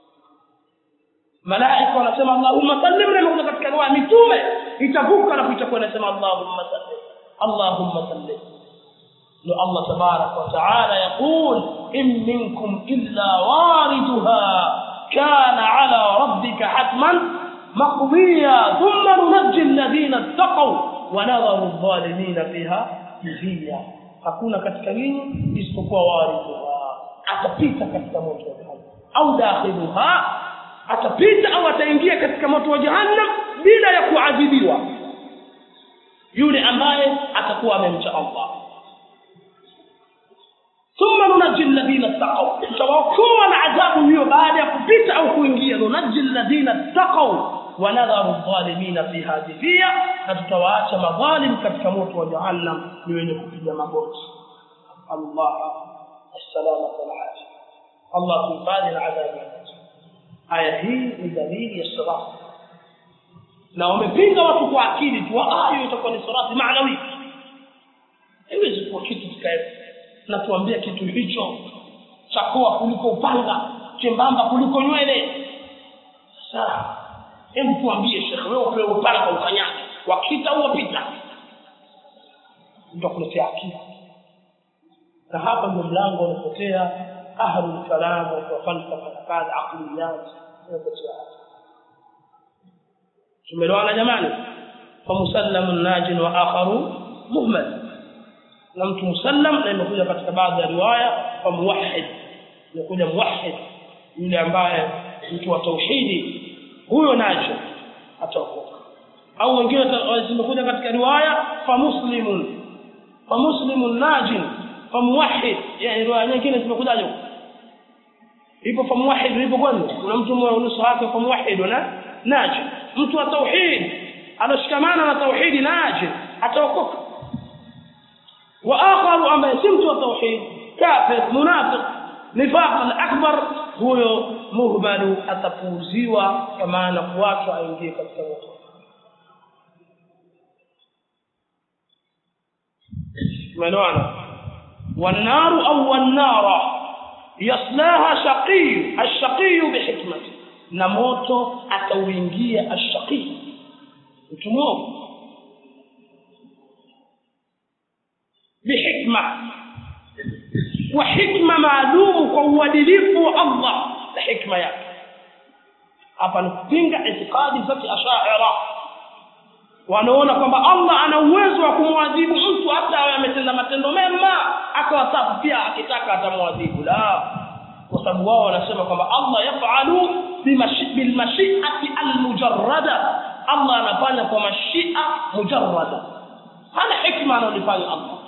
malaika wanasema allahumma sallim na kuna katika riwaya mitume itavuka na itakuwa inasema allahumma sallim allahumma sallim ndio allah tabarak wa taala yaqul in minkum illa waridha kana ala rabbika hatman maqdiya thumma nunajji alladhina ittaqaw wa nadharu adh-dhalimina fiha jithiya hakuna katika nyinyi isipokuwa waridhuha atapita katika moto wa jahannam au dakhiluha atapita au ataingia katika moto wa jahannam bila ya kuadhibiwa yule ambaye atakuwa amemcha Allah thumma nunajji alladhina taqaw tawakoa na adhabu hiyo baada ya kupita au kuingia nunajji alladhina taqaw wa nadharu adh-dhalimina fiha jithiya na tutawaacha madhalim katika moto wa jahannam ni wenye kupiga magoti Allah السلامة والعافية الله تنقذ العذاب aya hii ni dalili ya sirati na wamepinga watu kwa akili tu hiyo itakuwa ni sirati maanawi haiwezi kuwa kitu kikae na tuambia kitu hicho chakoa kuliko upanga chembamba kuliko nywele sasa hebu tuambie shekhe wewe upewe upanga ukanyage wakita au wapita nitakuletea akili na hapa ndio mlango unapotea ahlul kalam wa falsafa na kadha aqliyat unapotea tumeelewana jamani fa musallamun najin wa akharu muhmal na mtu musallam na imekuja katika baadhi ya riwaya fa muwahhid imekuja muwahhid yule ambaye mtu wa tauhidi huyo nacho ataokoka au wengine zimekuja katika riwaya fa muslimun fa muslimun najin fa muwahhid yani riwaya nyingine zimekujaje ipo fa muwahhid ipo kwani kuna mtu mmoja nusu wake fa muwahhid na najin mtu wa tauhid anashikamana na tauhidi najin ataokoka wa akharu ambaye si mtu wa tauhid kafir munafiq nifaq al-akbar huyo muhmalu atapuuziwa kwa maana kuachwa aingie katika moto tumeelewana والنار أو النار يصلاها شقي الشقي بحكمته na moto atauingia ashaqi mtu mwovu bihikma kwa hikma maalumu kwa uadilifu wa Allah na hikma yake hapa ni kupinga itikadi za kiashaira wanaona kwamba Allah ana uwezo wa kumwadhibu mtu hata awe ametenda matendo mema akawa safu pia akitaka atamwadhibu la kwa sababu wao wanasema kwamba Allah yafalu bilmashiati almujarrada Allah anafanya kwa mashia mujarrada hana hikma analifanya Allah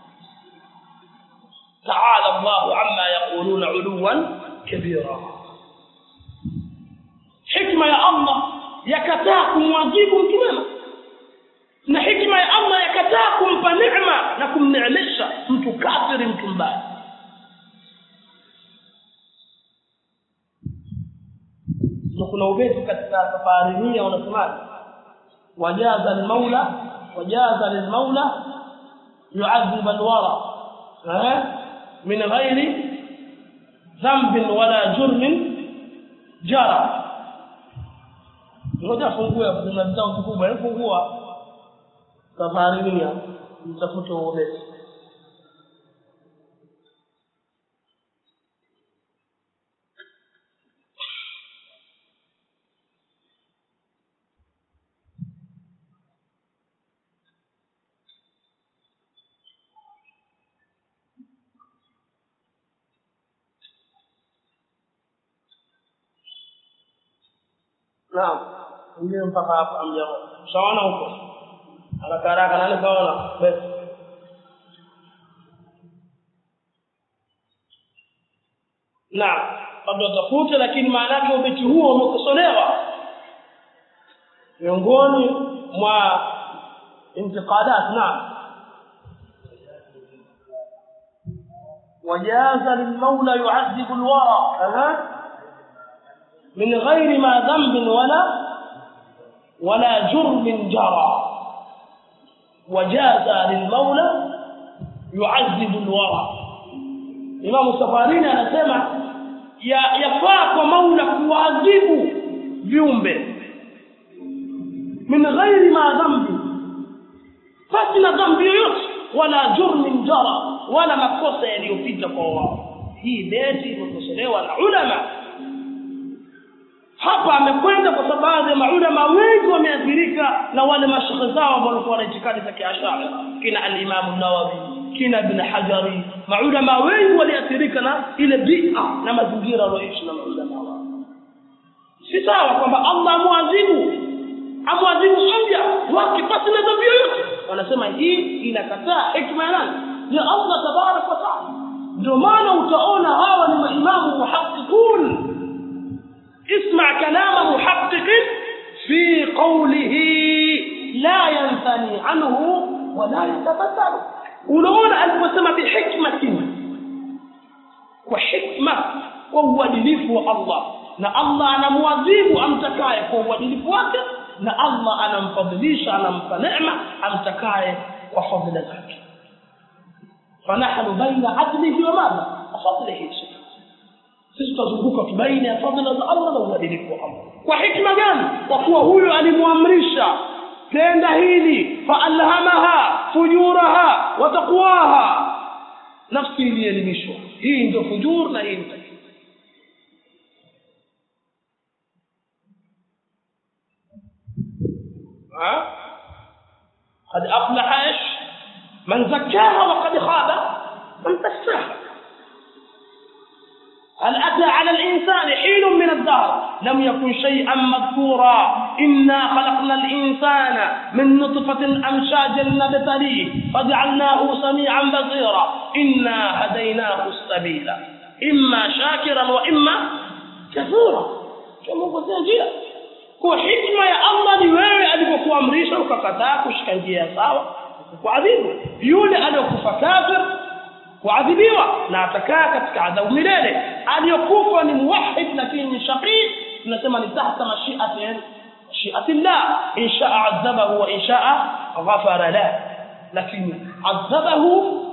تعالى الله عما يقولون علوا كبيرا حكمة يا الله yakataa kumwadhibu mtu mwema na hikma ya Allah yakataa kumpa neema na kumneemesha mtu kafiri mtu mbaya ndio kuna ubeti katika safari hii wanasemaje wajaza almaula wajaza lilmaula yu'adhib alwara min ghairi dhanbin wala jurmin jara ngoja fungue kuna vitabu vikubwa hebu fungua safari hii mtafute ubeti naam ndio mpaka hapa amjaona sawana huko haraka haraka nani kaona basi naam labda utafute lakini maana yake ubeti huo umekosolewa miongoni mwa intiqadat naam وجاز للمولى يعذب الورى أه. من غير ما ذنب ولا ولا جرم جرى وجاز للمولى يعذب الورى Imam Safarini anasema ya yafaa kwa Maula kuadhibu viumbe min ghairi ma dhambi basi na dhambi yoyote wala jurmin jara wala makosa yaliyopita kwa wao hii beti imekosolewa na ulama hapa amekwenda kwa sababu ya maulama wengi wameathirika na wale mashekhe zao ambao walikuwa na itikadi za kiashara kina al-Imam an-Nawawi kina Ibn Hajari maulama wengi waliathirika na ile bid'a na mazingira walioishi na maulama wao si sawa kwamba Allah amwadhibu amwadhibu mja wake pasi na dhambi yoyote wanasema hii inakataa hikma ya nani ya Allah tabarak wa taala ndio maana utaona hawa ni maimamu muhaqqiqun اسمع كلام محقق في قوله لا ينثني عنه ولا يتبدل unaona aliposema bihikmatin kwa hikma kwa uadilifu wa Allah na Allah anamwadhibu amtakaye kwa uadilifu wake na Allah anamfadhilisha anampa neema amtakaye kwa fadhila zake fanahnu baina adlihi wa madha fadlihi sisi tutazunguka tubaini ya fadhila za Allah na uadilifu wa Allah kwa hikma gani kwa kuwa huyo alimwamrisha tenda hili faalhamaha fujuraha wa taqwaha nafsi ilielimishwa hii ndio fujur na hii ndio قد أفلح إيش من زكاها وقد خاب من دساها هل أتى على الإنسان حين من الدهر لم يكن شيئا مذكورا إنا خلقنا الإنسان من نطفة أمشاج نبتليه فجعلناه سميعا بصيرا إنا هديناه السبيل إما شاكرا وإما كفورا كما قلت njia kwa hikma ya Allah ni wewe alipokuamrisha ukakataa kushika njia sawa kuadhibu yule aliyokufa kafir kuadhibiwa na atakaa katika adhabu milele aliyokufa ni muwahid lakini ni shaqi tunasema ni tahta mashiati mashiati llah in shaa adhabahu wa in shaa ghafara lah lakini adhabahu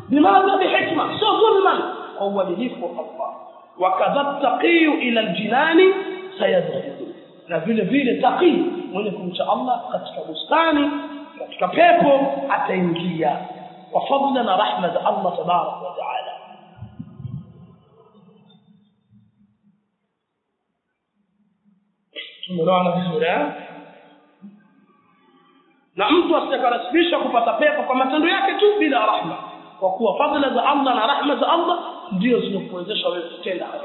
bimadha bihikma sio dhulman kwa uadilifu wa Allah wakadha taqiyu ila aljinani sayadkhulu na vile vile taqi mwenye kumcha Allah katika bustani katika pepo ataingia kwa fadla na rahma za Allah tabarak wa taala tumeelewana vizuri eh na mtu asiyekarasibisha kupata pepo kwa matendo yake tu bila rahma kwa kuwa fadhila za Allah na rahma za Allah ndio zinakuwezesha wewe kutenda hayo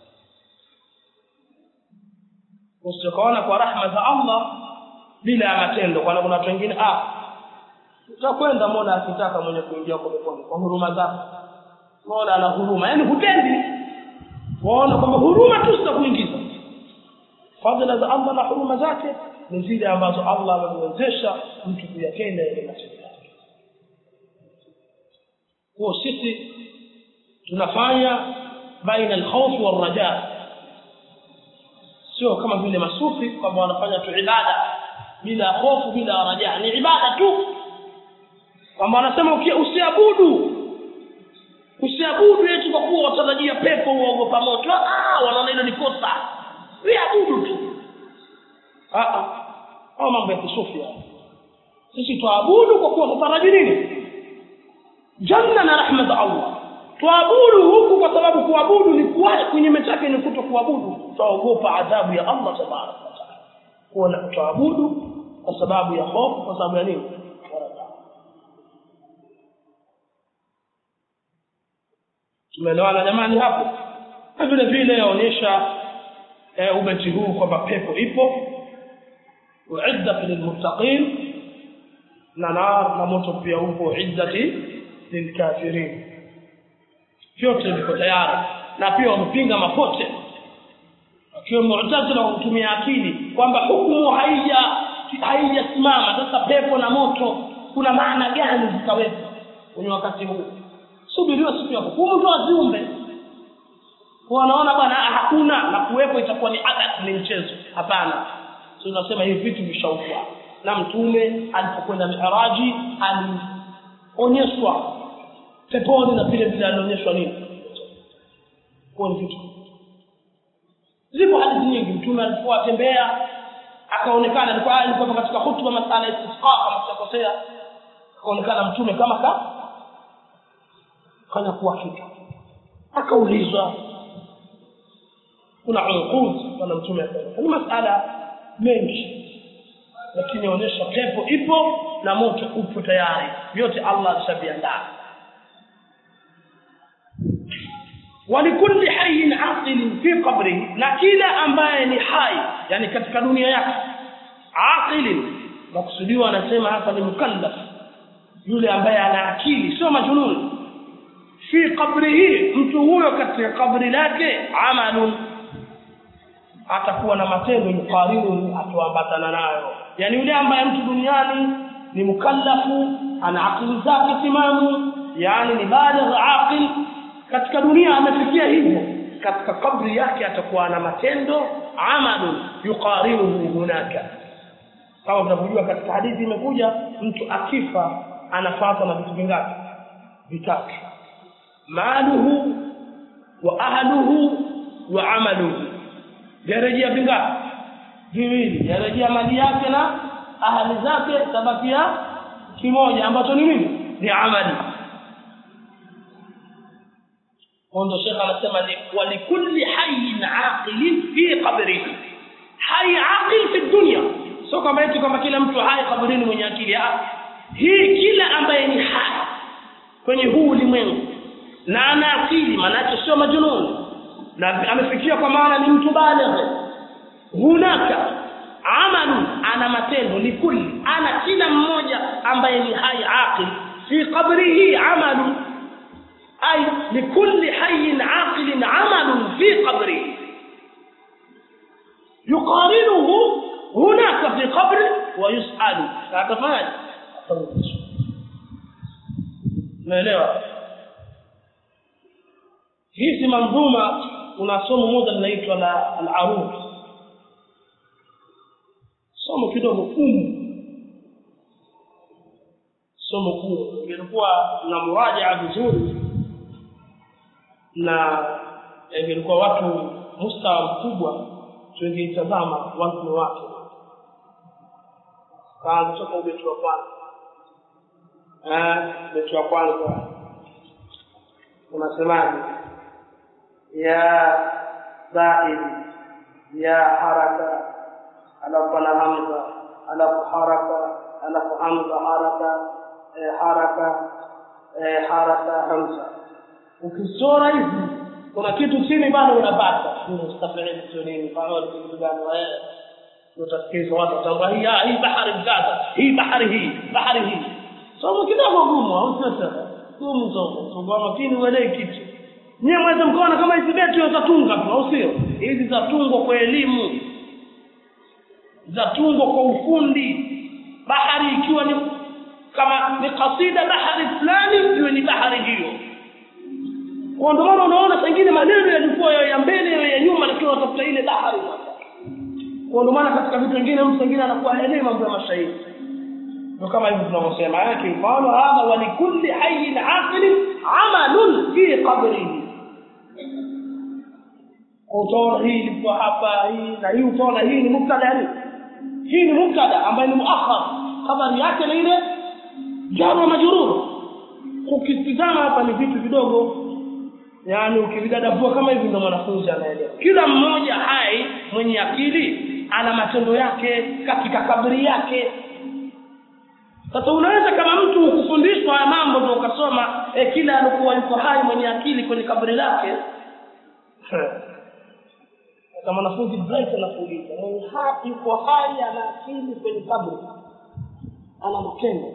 usikaona kwa rahma za Allah bila ya matendo kwa kuna watu wengine ah utakwenda Mola akitaka mwenye kuingia kwa peponi kwa huruma zake Mola ana huruma yani hutendi waona kwamba huruma tu zitakuingiza fadhila za Allah na huruma zake ni zile ambazo Allah amemwezesha mtu kuyatenda yale matendo yake kwa sisi tunafanya baina al-khawf wal-raja sio kama vile masufi kwamba wanafanya tu ibada bila hofu bila raja ni ibada tu kwamba wanasema usiabudu usiabudu eti kwa kuwa watarajia pepo uogopa moto ah wanaona hilo ni kosa viabudu tu ah ah au mambo ya kisufi sisi tuabudu kwa kuwa tutaraji nini janna na rahma za Allah tuabudu huku kwa sababu kuabudu ni kuwa kinyume chake ni kuto kuabudu tuogopa adhabu ya Allah tabaraka wa taala kuona tuabudu kwa sababu ya hofu kwa sababu ya nini tumeelewana jamani hapo na vile vile yaonyesha e, ubeti huu kwamba pepo ipo uiddat lilmuttaqin na nar na moto pia upo iddati lilkafirin vyote viko tayari na pia wamepinga mapote akiwa mu'tazila wa kutumia akili kwamba hukumu haija haijasimama sasa pepo na moto kuna maana gani zikawepo kwenye wakati huu subiriwa siku ya hukumu ndio viumbe wanaona bwana hakuna na kuwepo itakuwa ni adat ni mchezo hapana tunasema hivi vitu vishaukwa na mtume alipokwenda miraji alionyeshwa peponi na vile vile alionyeshwa nini kwa ni vitu zipo hadithi nyingi mtume alikuwa atembea akaonekana alikuwa alikuwa katika hutuba masala ya istisqa kama sitakosea akaonekana mtume kama ka kana kuwa kitu akaulizwa kuna unqud bwana mtume akaeleza ni masala mengi lakini inaonyesha pepo ipo na moto upo tayari vyote Allah alishaviandaa walikulli hayyin aqilin fi qabrihi na kila ambaye ni hai yani katika dunia yake aqilin makusudiwa anasema hapa ni mukallaf yule ambaye ana akili sio majununi fi qabrihi mtu huyo katika kabri lake amalun atakuwa na matendo yuqarinu atuambatana nayo yani yule ambaye mtu duniani ni mukallafu ana akili zake timamu yani ni baligh aqil katika dunia amefikia hivyo katika kabri yake atakuwa na matendo amalun yuqarinuhu hunaka kama tunavyojua katika hadithi imekuja mtu akifa anafuata na vitu vingapi vitatu maluhu wa ahluhu wa amaluhu yarejea vingapi viwili yarejea mali yake na ahali zake tabakia kimoja ambacho ni nini ni amali ndo shekha anasema ni walikulli hayyin aqilin fi qabrihi hai aqil fi dunya sio kwamba eti kwamba kila mtu hai kabrini mwenye akili ah hii kila ambaye ni hai kwenye huu ulimwengu na ana akili maanake sio majununi na amefikia kwa maana ni mtu baligh hunaka amalu ana matendo likulli ana kila mmoja ambaye ni hai aqil fi qabrihi amalu ay likulli hayyin aqilin amalun fi qabrihi yuqarinuhu hunaka fi qabri wa yus'alu atafanya naelewa hizi manzuma kuna somo moja linaitwa la al-arud somo kidogo gumu somo kuu ingelikuwa na murajaa vizuri na ingelikuwa watu mustawa mkubwa tungeitazama wazno wake kaanza toka ubeti wa kwanza ubeti wa kwanza unasemaje ya zaid ya haraka alafu na hamza alafu haraka alafu hamza haraka eh, haraka eh, haraka hamza ukisora hivi kuna kitu chini bado unapata mustafili sio nini faul kitu gani wewe utasikiza watu watamba hii hii bahari mkaza hii bahari hii bahari hii somo kidogo gumu au sasa gumu somo somo makini uelewe kitu nyewe mweze mkaona kama hizi beti zatunga tu au sio hizi zatungwa kwa elimu zatungwa kwa ufundi bahari ikiwa ni kama ni kasida bahari fulani iwe ni bahari hiyo kwa ndio maana unaona pengine maneno yalikuwa ya mbele ya nyuma lakini unatafuta ile bahari kwa ndio maana katika vitu vingine mtu mwingine anakuwa haelewi mambo ya mashairi ndio kama hivyo tunavyosema yake mfano hadha wa likulli hayyin aqilin amalun fi qabrihi utaona hii ilikuwa hapa hii na hii utaona hii ni mubtada yani hii ni mubtada ambaye ni muakhar habari yake ni ile jar wa majrur ukitizama hapa ni vitu vidogo yani ukividadavua kama hivi ndio mwanafunzi anaelewa kila mmoja hai mwenye akili ana matendo yake katika kabri yake sasa unaweza kama mtu ukufundishwa haya mambo ndio ukasoma eh, kila alikuwa yuko hai mwenye akili kwenye kabri lake kama mwanafunzi bright anakuuliza mwenye hai yuko hai ana akili kwenye kabri ana matendo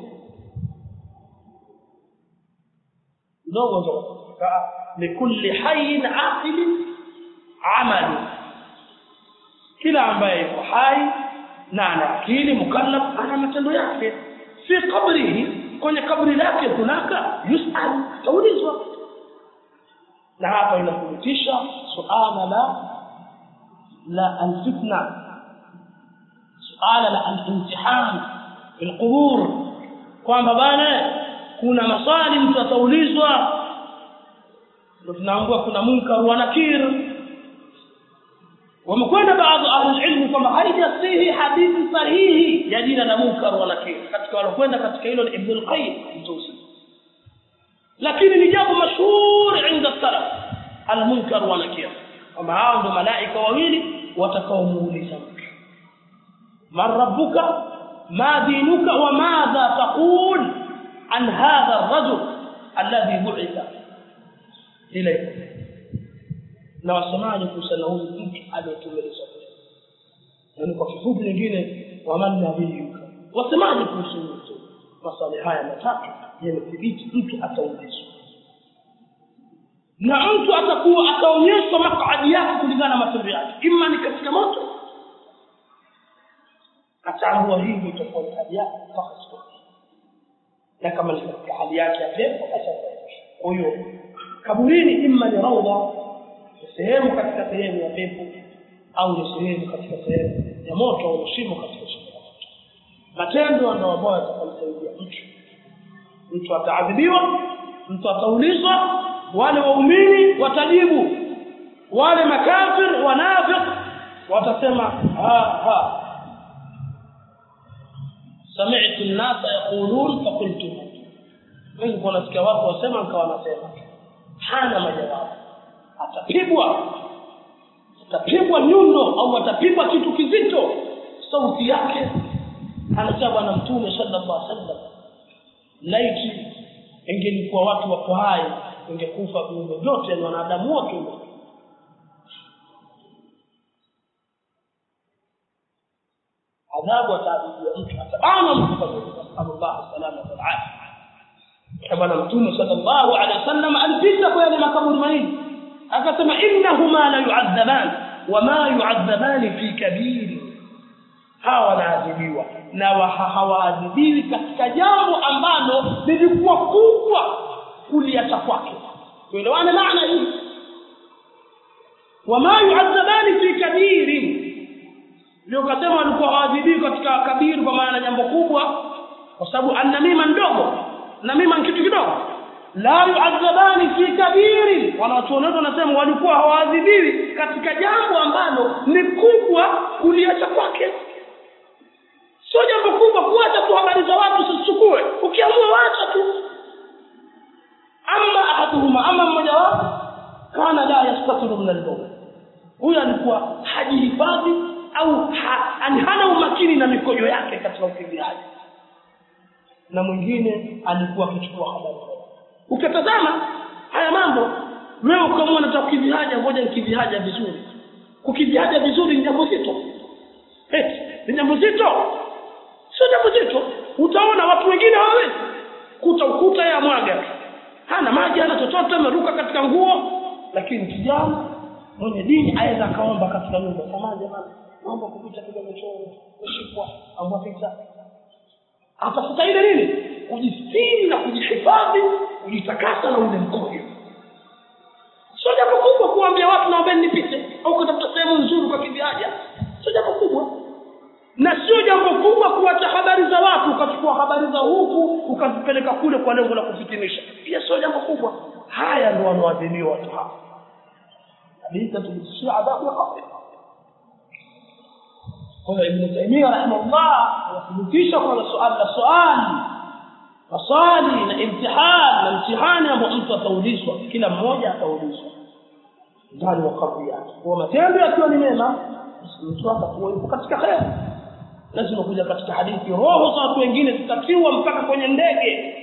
ndogo ndogo likulli hayyin aqilin amalu kila ambaye yuko hai na ana akili mukallaf ana matendo yake fi qabrihi kwenye kabri lake kunaka yusal taulizwa na hapa inathibitisha suala la la alfitna suala la alimtihan fi alqubur kwamba bana kuna maswali mtu ataulizwa ndio tunaambua kuna munkar wa nakir wamekwenda baadhi ahli ilmu kwamba haijasihi hadithi sahihi ya jina la munkar wa nakir katika walokwenda katika hilo ni ibn al-qayyim mtusi lakini ni jambo mashhur inda salaf al-munkar wa nakir kwamba hao ndio malaika wawili watakaomuuliza mtu man rabbuka ma dinuka wa madha taqul an hadha ar-rajul alladhi bu'itha ilayka na wasemaje kuhusiana huyu mtu aliyetumilizwa yaani kwa kifupi nyingine waman nabiyuka wasemaje kuhusu mtu maswali haya matatu yamethibiti mtu ataulizwa na mtu atakuwa ataonyeshwa makadi yake kulingana na matendo yake ima ni katika moto ataambua hivi itakuwa ni hali yake mpaka siku na kama ni katika hali yake ya pepo basi kwa hiyo kaburini ima ni raudha sehemu katika sehemu ya pepo au ni sehemu katika sehemu ya moto au shimo katika shimo la moto matendo ndio ambayo yatakamsaidia mtu mtu ataadhibiwa mtu ataulizwa wale waumini watajibu wale makafir wanafiq watasema ha ha sami'tu an-nasa yaqulun faqultu mimi kuna nasikia watu wasema nikawa nasema hana majawabu atapigwa atapigwa nyundo au atapigwa kitu kizito sauti yake anasema bwana mtume sallallahu alaihi wasallam laiti ingelikuwa watu wako hai ingekufa viumbe vyote ni wanadamu wote adhabu ataadhibiwa mtu atabana mtu kwa sallallahu salama wal afia bwana mtume sallallahu alaihi wasallam alipita kwa yale makaburi mawili akasema innahuma la yu'adhaban wama yu'adhaban fi kabir hawa wanaadhibiwa na hawaadhibiwi katika jambo ambalo lilikuwa kubwa kuliacha kwake tuelewane maana hii wama yu'adhaban fi kabir ndio kasema walikuwa hawaadhibiwi katika kabiri kwa maana jambo kubwa kwa sababu annamima ndogo na mima ni kitu kidogo la yuadhabani fi kabiri wanawachuoni wetu wanasema walikuwa hawaadhibiwi katika jambo ambalo ni kubwa kuliacha kwake sio jambo kubwa kuacha tu habari za watu usichukue ukiamua wacha tu ama ahaduhuma ama mmoja wao kana la yastatiru min albawl huyo alikuwa hajihifadhi au ha, ani hana umakini na mikojo yake katika ukimbiaji na mwingine alikuwa akichukua habari ukitazama haya mambo wewe ukamua nataka kukivihaja ngoja nikivihaja vizuri kukivihaja vizuri ni jambo zito eti ni jambo zito sio jambo zito utaona watu wengine hawawezi kuta ukuta ya mwaga hana maji hana chochote ameruka katika nguo lakini kijana mwenye dini aweza akaomba katika nyumba samani jamani naomba kupita kidogo choo kushikwa amwapita atafuta ile nini kujistiri na kujihifadhi kujitakasa na ule mkojo sio jambo kubwa kuambia watu naombeni nipite au kutafuta sehemu nzuri kwa kiviaja sio jambo kubwa na sio jambo kubwa kuacha habari za watu ukachukua habari za huku ukazipeleka kule kwa lengo la kufitinisha pia sio jambo kubwa haya ndio wanaoadhiniwa watu hawa kabisa tulishia adhabu ya kabri kwa hiyo ibn taymiyah rahimahullah anathibitisha kwamba suala la swali maswali na imtihan na mtihani ambao mtu ataulizwa kila mmoja ataulizwa ndani wa kabri yake kwa matendo yakiwa ni mema mtu atakuwa yuko katika kheri lazima kuja katika hadithi roho za watu wengine zitatiwa mpaka kwenye ndege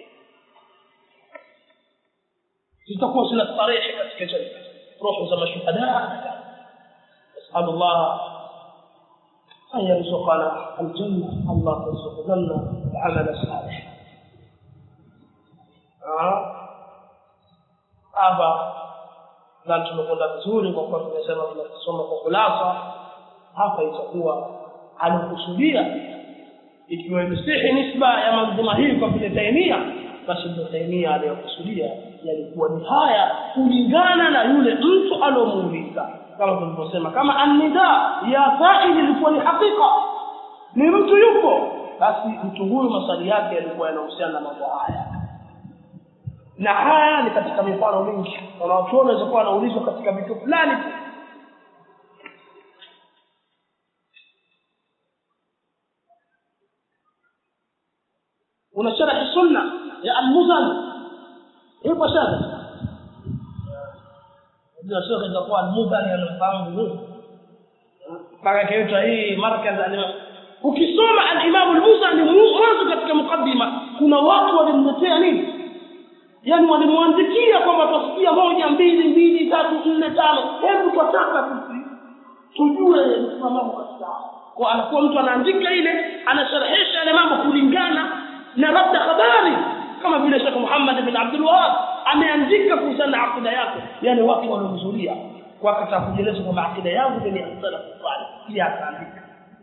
zitakuwa zina starehe katika janna roho za mashuhada نسأل الله أن يرزقنا الجنة الله يرزق لنا العمل الصالح hapa na tumekwenda vizuri kwa kuwa tumesema tunasoma kwa kulasa hapa itakuwa alikusudia ikiwa imesihi nisba ya manzuma hii kwa vile taimia basi ndio taimia aliyokusudia yalikuwa ni haya kulingana na yule mtu aliomuuliza kama tulivyosema kama annida ya faili ilikuwa ni hakika ni mtu yupo basi mtu huyu maswali yake yalikuwa yanahusiana na mambo haya na haya ni katika mifano mingi wanawachuoni wanaweza kuwa wanaulizwa katika vitu fulani tu una sharhi sunna ya almuzani ipo sharhi ndio sio itakuwa almuzani anafahamu vizuri mpaka kaitwa hii markaz ukisoma alimamu almuzani mwanzo katika mukaddima kuna watu walimletea nini yani walimwandikia kwamba twasikia moja mbili mbili tatu nne tano hebu twataka sisi tujue msimamamo katika kwa anakuwa mtu anaandika ile anasharhisha yale mambo kulingana na labda habari kama vile Sheikh Muhammad bin Abdul Wahab ameandika kuhusiana na akida yake yani watu waliohudhuria kwa akataka kujeleza kwamba akida yangu ni as-salaf salih pia akaandika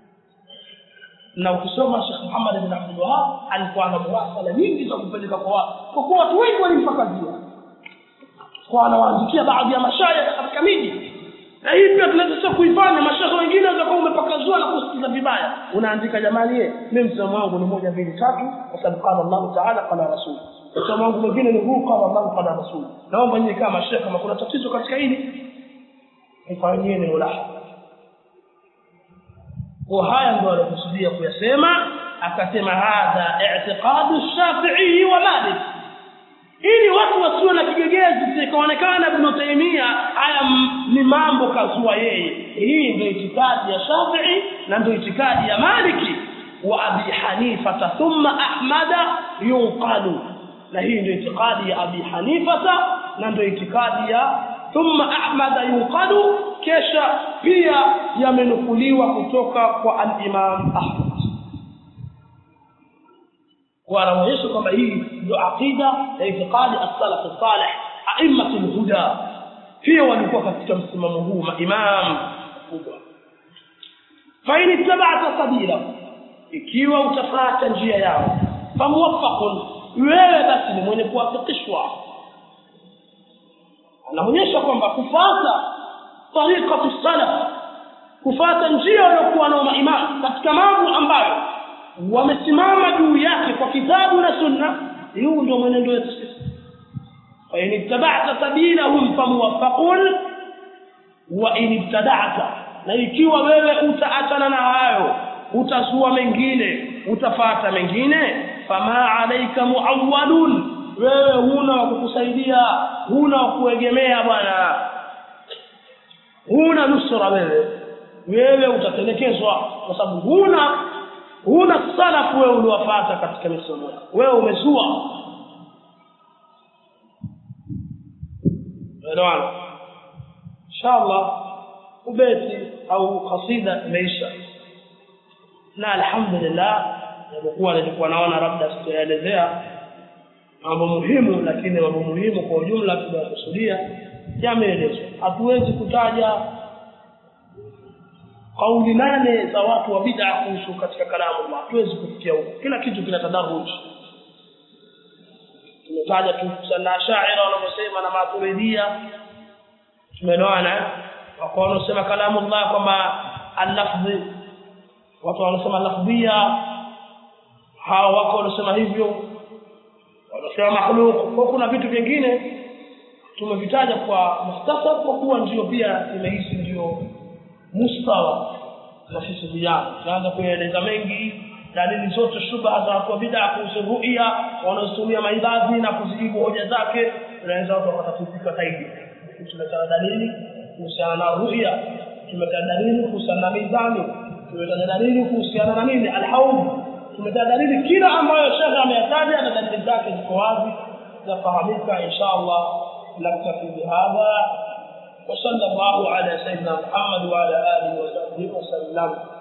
na ukisoma Sheikh Muhammad bin Abdul Wahab alikuwa na muwasala nyingi za kupeleka kwa watu kwa kuwa watu wengi walimpakazia kwa anawaandikia baadhi ya mashaya katika miji na hii pia tunaweza kuifanya mashaikh wengine wanaweza kuwa umepakazwa na kusikiza vibaya unaandika jamani ye mimi msomo wangu ni moja mbili tatu kwa sababu qala Allah ta'ala qala rasul msomo wangu mwingine ni huu qala Allah qala rasul naomba nyinyi kama mashaikh kama kuna tatizo katika hili ifanyeni mulaha kwa haya ndio alikusudia kuyasema akasema hadha i'tiqadu shafi'i wa malik ili watu wasiwe na kigegezi sikaonekana ibn Taymiyyah haya ni mambo kazua yeye hii ndio itikadi ya Shafi'i na ndio itikadi ya Maliki wa Abi Hanifa thumma Ahmada yunqalu na hii ndio itikadi ya Abi Hanifa na ndio itikadi ya thumma Ahmada yunqalu kesha pia yamenukuliwa kutoka kwa al-Imam Ahmad wanaonyesha kwamba hii ndio aqida ya itikadi as-salaf as-salih a'immatul huda pia walikuwa katika msimamo huu maimam kubwa fa in ittaba'ta sabila ikiwa utafuata njia yao famuwaffaqun wewe basi ni mwenye kuwafikishwa anaonyesha kwamba kufuata tariqatu salaf kufuata njia waliokuwa nao maimam katika mambo ambayo wamesimama juu yake kwa kitabu na sunna huu ndio mwenendo wetu sisi fa in ittaba'ta sabilahum famuwaffaqun wa in ibtada'ta na ikiwa wewe utaachana na hayo utazua mengine utafata mengine fama alaika muawwalun wewe huna wa kukusaidia huna wa kuegemea bwana huna nusura wewe wewe utatelekezwa kwa sababu huna huna salafu wewe uliwafata katika misomo yako wewe umezua elewana inshallah ubeti au kasida imeisha na alhamdulillah japokuwa nilikuwa naona labda sitaelezea mambo muhimu lakini mambo muhimu kwa ujumla tunayokusudia yameelezwa hatuwezi kutaja kauli nane za watu wa bid'a kuhusu katika kalamu Allah hatuwezi kufikia huko kila kitu kina tadaruj tumetaja tu sana shaira wanavyosema na maturidia tumeelewana wako wanaosema kalamu Allah kwamba al-lafzi watu wanasema lafdhia hao wako wanasema hivyo wanasema makhluq kwa kuna vitu vingine tumevitaja kwa mukhtasar kwa kuwa ndio pia imehisi ndio mustawa na sisi vijana tunaanza kueleza mengi dalili zote shubha za watu wa bid'a kuhusu ru'ya wanaotumia maibadhi na kuzijibu hoja zake tunaweza watu wakatatizika zaidi tumetaja dalili kuhusiana na ru'ya tumetaja dalili kuhusiana na mizani tumetaja dalili kuhusiana na nini alhaud tumetaja dalili kila ambayo shekhe ameyataja na dalili zake ziko wazi zafahamika insha Allah naktafi bihadha وصلى الله على سيدنا محمد وعلى اله وصحبه وسلم